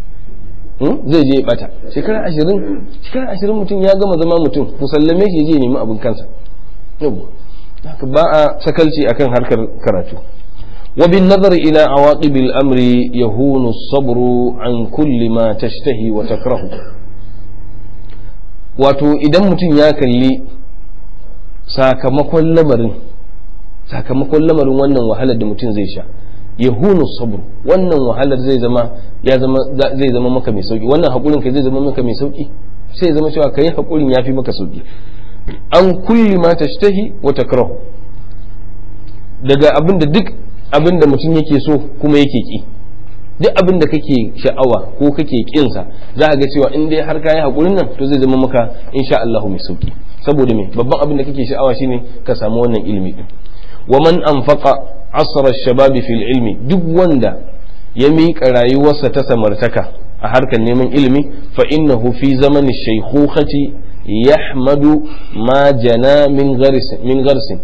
zai je ya bata shekara 20 shekara 20 mutum ya gama zama mutum ku sallame shi je nemi abin kansa haka ba a sakalci akan harkar karatu وبالنظر إلى عواقب الأمر يهون الصبر عن كل ما تشتهي وتكره wato idan mutum ya kalli sakamakon lamarin sakamakon lamarin wannan wahalar da mutum zai sha ya hunu sabr wannan wahalar zai zama ya zama zai zama maka mai sauki wannan hakurin ka zai zama maka mai sauki sai zama cewa kai hakurin yafi maka sauki an kulli ma tashtahi wa takrahu daga abin da duk abin da mutum yake so kuma yake ki duk abin da kake sha'awa ko kake kinsa za a ga cewa in dai har kayi hakurin nan to zai zama maka insha Allah mai sauki saboda me babban abin da kake sha'awa shine ka samu wannan ilimi din wa man anfaqa asra shababi fil ilmi duk wanda ya miƙa rayuwarsa ta samartaka a harkar neman ilimi fa innahu fi zamani shaykhukhati yahmadu ma jana min gharsin min gharsin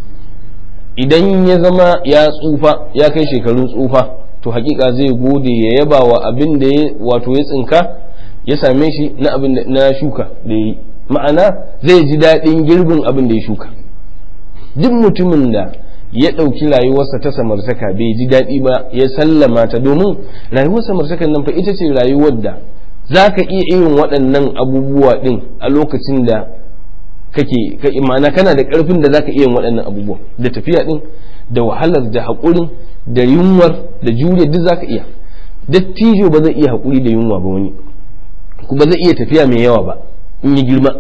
idan ya zama ya tsufa ya kai shekarun tsufa to hakika zai gode ya yaba wa abin da ya wato ya tsinka ya same shi na abin da na shuka da yi ma'ana zai ji daɗin girbin abin da ya shuka duk mutumin da ya ɗauki rayuwarsa ta samartaka bai ji daɗi ba ya sallama ta domin rayuwar samartakan nan fa ita ce rayuwar da za ka iya irin waɗannan abubuwa ɗin a lokacin da kake ma'ana kana da ƙarfin da za ka iya yin waɗannan abubuwa da tafiya ɗin da wahalar da haƙurin da yunwar da juriya duk za ka iya dattijo ba zai iya haƙuri da yunwa ba wani ba zai iya tafiya mai yawa ba in yi girma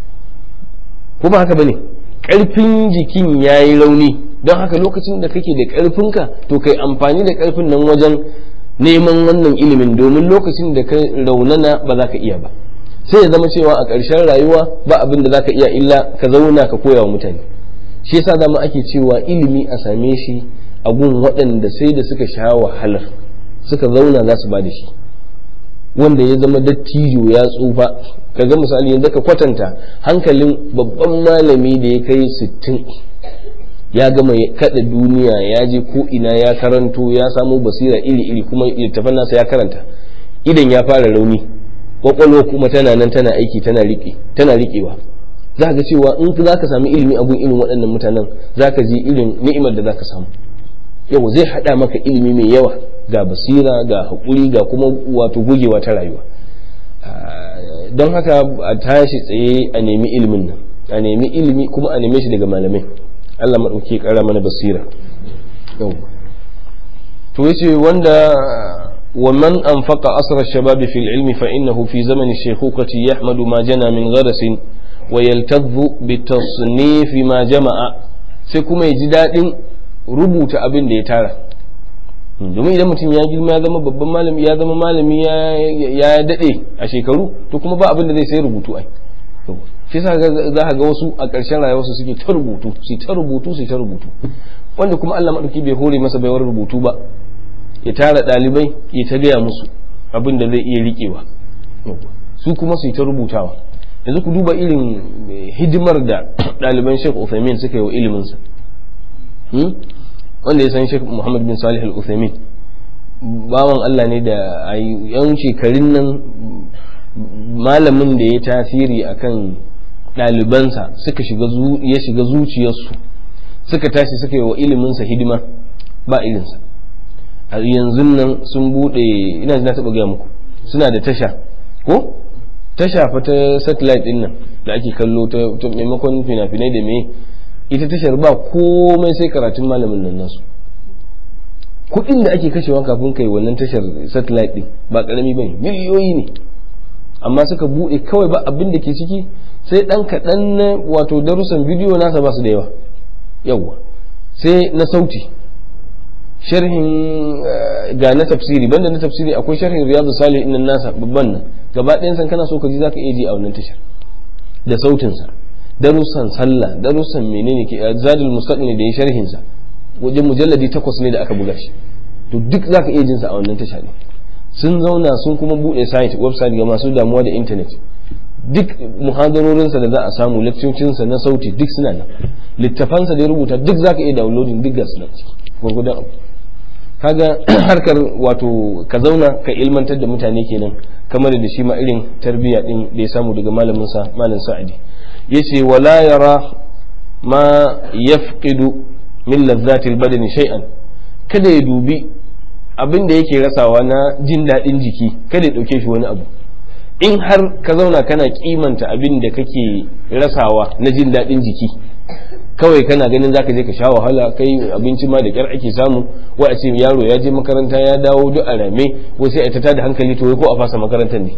ko ba haka ba ne ƙarfin jikin ya yi rauni don haka lokacin da kake da ƙarfinka to kai amfani da ƙarfin nan wajen neman wannan ilimin domin lokacin da ka raunana ba za ka iya ba sai ya zama cewa a ƙarshen rayuwa ba abin da za ka iya illa ka zauna ka koya wa mutane shi yasa dama ake cewa ilimi a same shi a gun waɗanda sai da suka sha wahalar suka zauna za su ba da shi wanda ya zama dattijo ya tsufa ka ga misali yanzu ka kwatanta hankalin babban malami da ya kai sittin ya gama kada duniya ya je ko ina ya karanto ya samu basira iri-iri kuma littafan nasa ya karanta idan ya fara rauni kwakwalwa kuma tana nan tana aiki tana riƙe tana riƙewa za ga cewa in za ka sami ilimi abun irin waɗannan mutanen za ka ji irin ni'imar da za ka samu yau zai haɗa maka ilimi mai yawa ga basira ga haƙuri ga kuma wato gogewa ta rayuwa don haka a tashi tsaye a nemi ilimin nan a nemi ilimi kuma a neme shi daga malamai Allah maɗauki ƙara mana basira to yace wanda wa man anfaqa asra shababi fil ilmi fa innahu fi zamani shaykhukati yahmadu ma jana min gharasin wa yaltadhu bi tasnif ma jama'a sai kuma ya ji daɗin rubuta abin da ya tara domin idan mutum ya girma ya zama babban malami ya zama malami ya daɗe a shekaru to kuma ba abin da zai sai rubutu ai shi yasa za ka ga wasu a ƙarshen rayuwarsu suke ta rubutu su ta rubutu su ta rubutu wanda kuma Allah madauki bai hore masa baiwar rubutu ba ya tara ɗalibai ya ta gaya musu abin da zai iya riƙewa su kuma su ta rubutawa yanzu ku duba irin hidimar da ɗaliban Sheikh Uthaymeen suka yi wa iliminsa wanda ya san Sheikh Muhammad bin Salih Al-Uthaymeen bawan Allah ne da a yan shekarun nan malamin da ya tasiri akan ɗalibansa suka shiga ya shiga zuciyarsu suka tashi suka yi wa iliminsa hidima ba ilinsa a yanzu nan sun buɗe ina na taɓa gaya muku suna da tasha ko tasha fa ta satellite ɗin nan da ake kallo ta maimakon fina-finai da me ita tashar ba komai sai karatun malamin nan nasu kuɗin da ake kashewa kafin kai wannan tashar satellite ɗin ba ƙarami ba ne miliyoyi ne amma suka buɗe kawai ba abin da ke ciki sai ɗan kaɗan na wato darussan bidiyo nasa ba su da yawa yawwa sai na sauti sharhin ga na tafsiri banda na tafsiri akwai sharhin riyadu salih innan nasa babban nan gaba ɗayan san kana so ka ji zaka iya ji a wannan tashar da sautin sa darussan sallah darussan menene ke zadul mustaqni da ya sharhin sa wajen mujalladi takwas ne da aka buga shi to duk zaka iya jin sa a wannan tasha ne sun zauna sun kuma buɗe site website ga masu damuwa da internet duk muhadarorinsa da za a samu lekcocinsa na sauti duk suna nan littafansa da ya rubuta duk za ka iya downloading duk ga suna ciki gwargwadon abu kaga harkar wato ka zauna ka ilmantar da mutane kenan kamar da shi ma irin tarbiyya din da ya samu daga malamin sa malam sa'adi yace wala yara ma yafqidu min ladzati albadani shay'an kada ya dubi abin da yake rasawa na jin daɗin jiki kada ya ɗauke shi wani abu in har ka zauna kana kimanta abin da kake rasawa na jin daɗin jiki kawai kana ganin zaka je ka sha wahala kai abinci ma da kyar ake samu wai a ce yaro ya je makaranta ya dawo duk a rame wai sai a ta da hankali to wai ko a fasa makarantar ne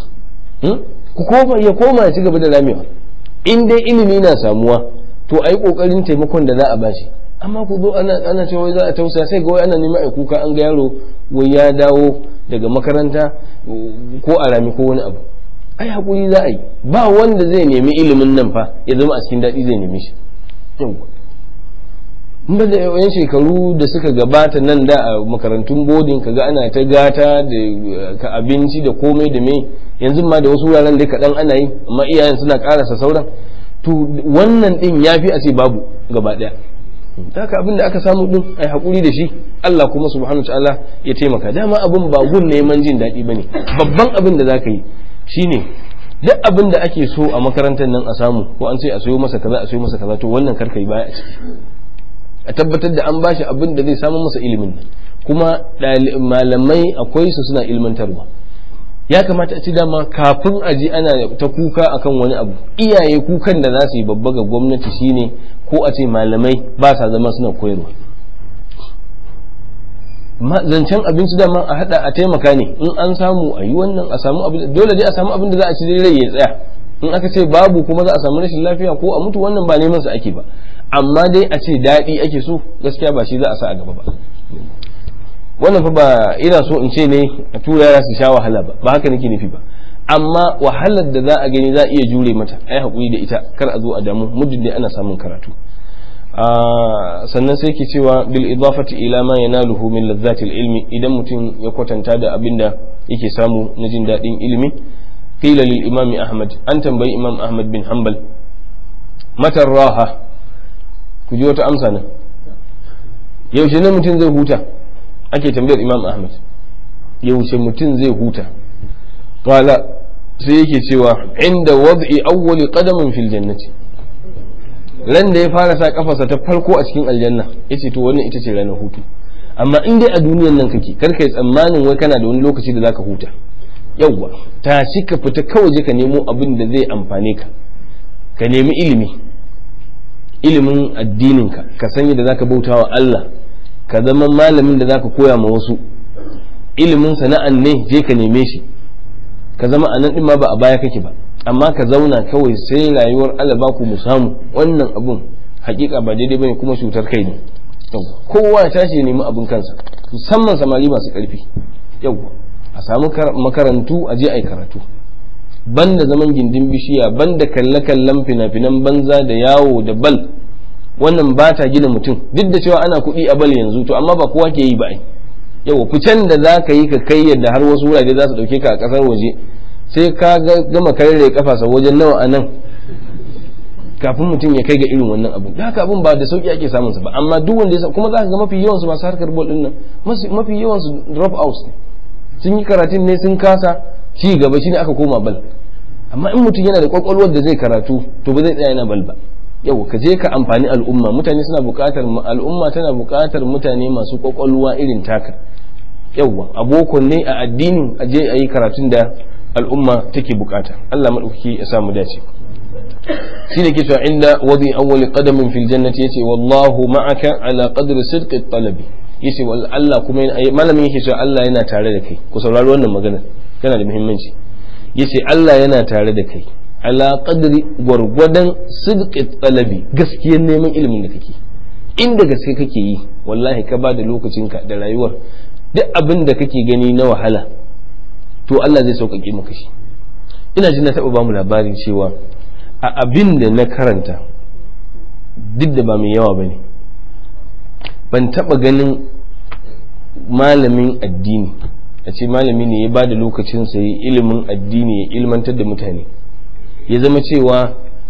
ku koma ya koma ya ci gaba da ramewa in dai ilimi na samuwa to ai kokarin taimakon da za a bashi amma ku zo ana ana cewa za a tausaya sai ga wai ana neman ai kuka an ga yaro wai ya dawo daga makaranta ko a rami ko wani abu ai hakuri za a yi ba wanda zai nemi ilimin nan fa ya zama a cikin daɗi zai neme shi yawwa ba da yan shekaru da suka gabata nan da a makarantun bodin kaga ana ta gata da ka abinci da komai da mai yanzu ma da wasu wuraren da kaɗan ana yi amma iyayen suna ƙarasa sauran to wannan ɗin ya fi a ce babu gaba ɗaya haka abin da aka samu ɗin ai haƙuri da shi Allah kuma subhanahu wa ta'ala ya taimaka dama abin ba gun neman jin daɗi bane babban abin da zaka yi shine duk abin da ake so a makarantar nan a samu ko an ce a sayo masa kaza a sayo masa kaza to wannan karka yi baya a ciki a tabbatar da an bashi abin da zai samu masa ilimin kuma malamai akwai su suna ilmantarwa ya kamata a ci dama kafin a ji ana ta kuka akan wani abu iyaye kukan da za su yi babba ga gwamnati shine ko a ce malamai ba sa zama suna koyarwa zancen abinci dama a hada a taimaka ne in an samu a yi wannan a samu abin dole dai a samu abin da za a ci dai rai ya tsaya in aka ce babu kuma za a samu rashin lafiya ko a mutu wannan ba neman su ake ba amma dai a ce daɗi ake so gaskiya ba shi za a sa a gaba ba wannan fa ba ina so in ce ne a tura yara su sha wahala ba ba haka nake nufi ba amma wahalar da za a gani za a iya jure mata ai hakuri da ita kar a zo a damu muddin dai ana samun karatu sannan sai ke cewa bil idafati ila ma yanaluhu min ladzatil ilmi idan mutum ya kwatanta da abin da yake samu na jin daɗin ilimi qila lil imam ahmad an tambayi imam ahmad bin hanbal matar raha ku ji wata amsa nan yaushe ne mutum zai huta ake tambayar imam ahmad yaushe mutum zai huta qala sai yake cewa inda wad'i awwali qadamin fil jannati ran da ya fara sa kafarsa ta farko a cikin aljanna yace to wannan ita ce ranar hutu amma in dai a duniyan nan kake kar kai tsammanin wai kana da wani lokaci da zaka huta yawwa tashi ka fita kawai je ka nemo abin da zai amfane ka ka nemi ilimi ilimin addininka ka san yadda zaka bauta wa Allah ka zama malamin da zaka koya ma wasu ilimin sana'an ne je ka neme shi ka zama a nan din ma ba a baya kake ba amma ka zauna kawai sai rayuwar Allah ba ku mu samu wannan abun hakika ba daidai bane kuma cutar kai ne kowa ya tashi ya nemi abin kansa musamman samari masu karfi yawwa a samu makarantu a je a yi karatu banda zaman gindin bishiya banda kalle-kallen fina-finan banza da yawo da bal wannan ba ta gina mutum duk da cewa ana kuɗi a bal yanzu to amma ba kowa ke yi ba ai yau ficen da za ka yi ka kai yadda har wasu wurare za su ɗauke ka a ƙasar waje sai ka gama karere kafasa wajen nawa a nan kafin mutum ya kai ga irin wannan abu da haka abun ba da sauki ake samun sa ba amma duk wanda ya kuma za ka ga mafi yawan su masu harkar bol din nan mafi yawan su drop out sun yi karatun ne sun kasa ci gaba shine aka koma bal amma in mutum yana da kwakwalwar da zai karatu to ba zai tsaya yana bal ba yau ka je ka amfani al'umma mutane suna buƙatar al'umma tana buƙatar mutane masu kwakwalwa irin taka yauwa abokon ne a addini a je a yi karatun da al'umma take bukata Allah maɗaukaki ya samu dace shi ne ke cewa inda wadi awwali qadamin fil jannati yace wallahu ma'aka ala qadri sidqi talabi yace Allah kuma malamin yake cewa Allah yana tare da kai ku saurari wannan magana tana da muhimmanci yace Allah yana tare da kai ala qadri gwargwadon sidqi talabi gaskiyar neman ilimin da kake inda gaske kake yi wallahi ka ba da lokacinka da rayuwar duk abin da kake gani na wahala to Allah zai sauƙaƙe maka shi ina jin na taɓa ba mu labarin cewa a abin da na karanta duk da ba mai yawa ba ne ban taɓa ganin malamin addini a ce malami ne ya ba da lokacinsa ya ilimin addini ya ilmantar da mutane ya zama cewa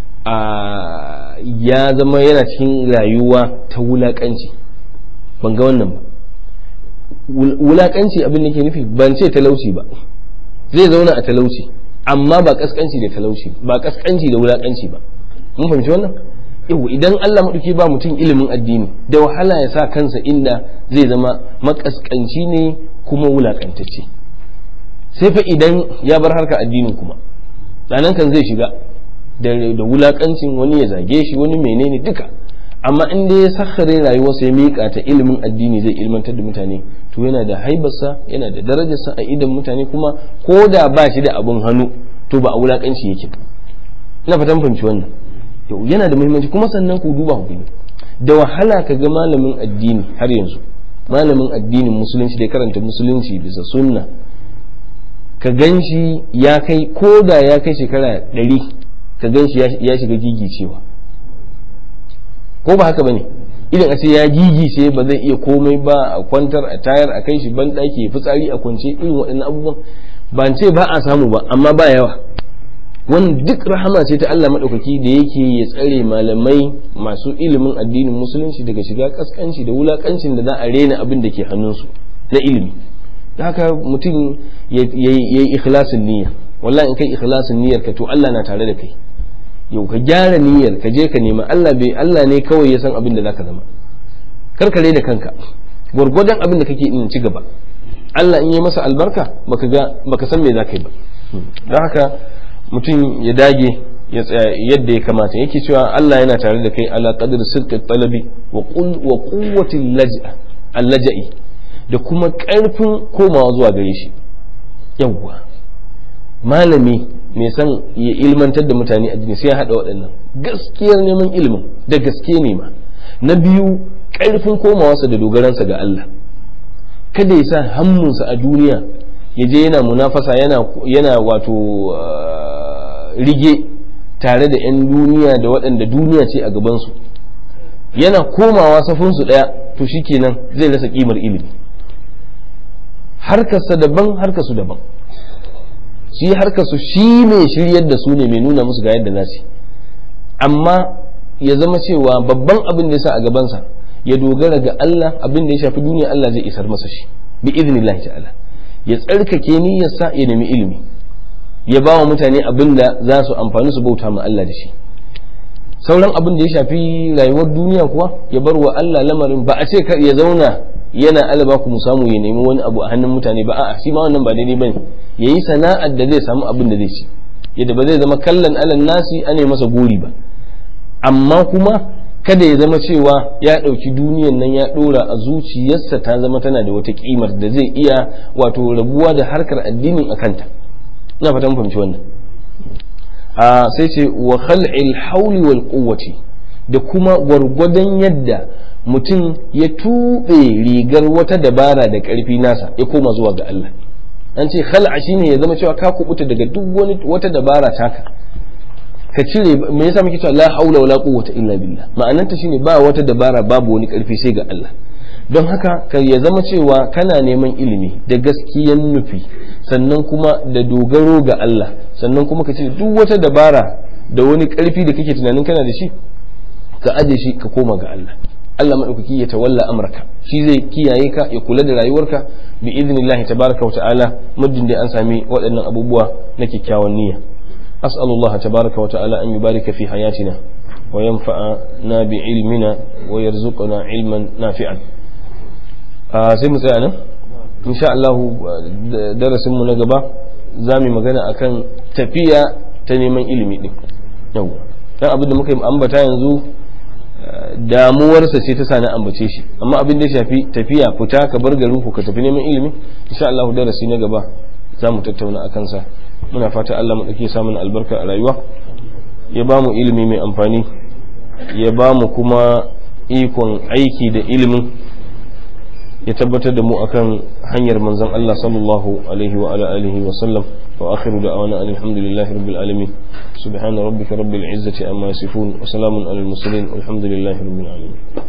ya zama yana cikin rayuwa ta wulaƙanci ban ga wannan ba wulaƙanci abin da ke nufi ban ce talauci ba zai zauna a talauci amma ba kaskanci da talauci ba kaskanci da wulakanci ba mun fahimci wannan yau idan Allah maɗauki ba mutum ilimin addini da wahala ya sa kansa inda zai zama makaskanci ne kuma wulakantacce sai fa idan ya bar harka addinin kuma ranan kan zai shiga da wulakancin wani ya zage shi wani menene duka amma in dai ya sakhare rayuwarsa ya miƙa ta ilimin addini zai ilmantar da mutane to yana da haibarsa yana da darajarsa a idan mutane kuma ko da ba shi da abin hannu to ba a wulakanci yake ina fatan fahimci wannan yau yana da muhimmanci kuma sannan ku duba ku da wahala ka ga malamin addini har yanzu malamin addinin musulunci da karanta musulunci bisa sunna ka gan shi ya kai ko da ya kai shekara ɗari ka gan shi ya shiga gigicewa ko ba haka ba ne idan a ce ya gigice ba zai iya komai ba a kwantar a tayar a kai shi ban ɗaki ya fitsari a kwance irin waɗannan abubuwan ba ce ba a samu ba amma ba yawa wannan duk rahama ce ta Allah maɗaukaki da yake ya tsare malamai masu ilimin addinin musulunci daga shiga kaskanci da wulakancin da za a rena abin da ke hannunsu na ilimi haka mutum ya yi ikhlasin niyya wallahi in kai ikhlasin niyyar ka to Allah na tare da kai yau ka gyara niyyar ka je ka nema Allah bai Allah ne kawai ya san abin da zaka zama karkare da kanka gwargwadon abin da kake in ci gaba Allah in yi masa albarka baka ga baka san me zaka yi ba don haka mutum ya dage ya tsaya yadda ya kamata yake cewa Allah yana tare da kai ala qadr sidqi talabi wa qul wa quwwati al-laja'i da kuma karfin komawa zuwa gare shi yawwa malami mai san ya ilmantar da mutane addini sai ya hada waɗannan gaskiyar neman ilimin da gaske ne ma na biyu karfin komawarsa da dogaransa ga Allah kada ya sa hammunsa a duniya ya je yana munafasa yana yana wato rige tare da 'yan duniya da waɗanda duniya ce a gabansu yana komawa safinsu ɗaya to shikenan zai rasa ƙimar ilimi harkarsa daban harkarsu daban shi harkarsu shi ne shiryar da su ne mai nuna musu ga yadda za su amma ya zama cewa babban abin da ya sa a gabansa ya dogara ga Allah abin da ya shafi duniya Allah zai isar masa shi bi idnillahi ta'ala ya tsarkake niyyarsa ya nemi ilimi ya ba wa mutane abin da za su amfani su bauta ma Allah da shi sauran abin da ya shafi rayuwar duniya kuwa ya bar wa Allah lamarin ba a ce ya zauna yana alaba ku mu samu ya nemi wani abu a hannun mutane ba a'a shi ma wannan ba daidai bane yayi sana'ar da zai samu abin da zai ci yadda ba zai zama kallon alan nasi ane masa gori ba amma kuma kada ya zama cewa ya ɗauki duniyan nan ya ɗora a zuciyarsa ta zama tana da wata ƙimar da zai iya wato rabuwa da harkar addinin a kanta ina fatan fahimci wannan a sai ce wa khal'il hauli wal quwwati da kuma gwargwadon yadda mutum ya tuɓe rigar wata dabara da ƙarfi nasa ya koma zuwa ga Allah an ce khal'a shine ya zama cewa ka kubuta daga duk wani wata dabara taka ka cire me yasa muke cewa la haula wala quwwata illa billah ma'ananta shine ba wata dabara babu wani karfi sai ga Allah don haka ka ya zama cewa kana neman ilimi da gaskiyan nufi sannan kuma da dogaro ga Allah sannan kuma ka cire duk wata dabara da wani karfi da kake tunanin kana da shi ka aje shi ka koma ga Allah Allah madaukaki ya tawalla amraka shi zai kiyaye ka ya kula da rayuwarka bi idnillahi tabaraka wa ta'ala muddin da an sami waɗannan abubuwa na kyakkyawan niyya أسأل الله تبارك وتعالى أن يبارك في حياتنا وينفعنا بعلمنا ويرزقنا علما نافعا sai mu tsaya nan insha Allah darasin mu na gaba za mu magana akan tafiya ta neman ilimi din yau dan abin da muka yi ambata yanzu damuwarsa ce ta sa na ambace shi amma abin da ya shafi tafiya fita ka bar garin ku ka tafi neman ilimi insha Allah darasi na gaba za mu tattauna akan sa muna fata Allah maɗauki samun albarka a rayuwa ya ba mu ilimi mai amfani ya ba mu kuma ikon aiki da ilimin ya tabbatar da mu akan hanyar manzon Allah sallallahu alaihi wa ala alihi wa sallam wa akhiru da'wana alhamdulillahi rabbil alamin subhana rabbika rabbil izzati amma yasifun wa salamun alal mursalin walhamdulillahi rabbil alamin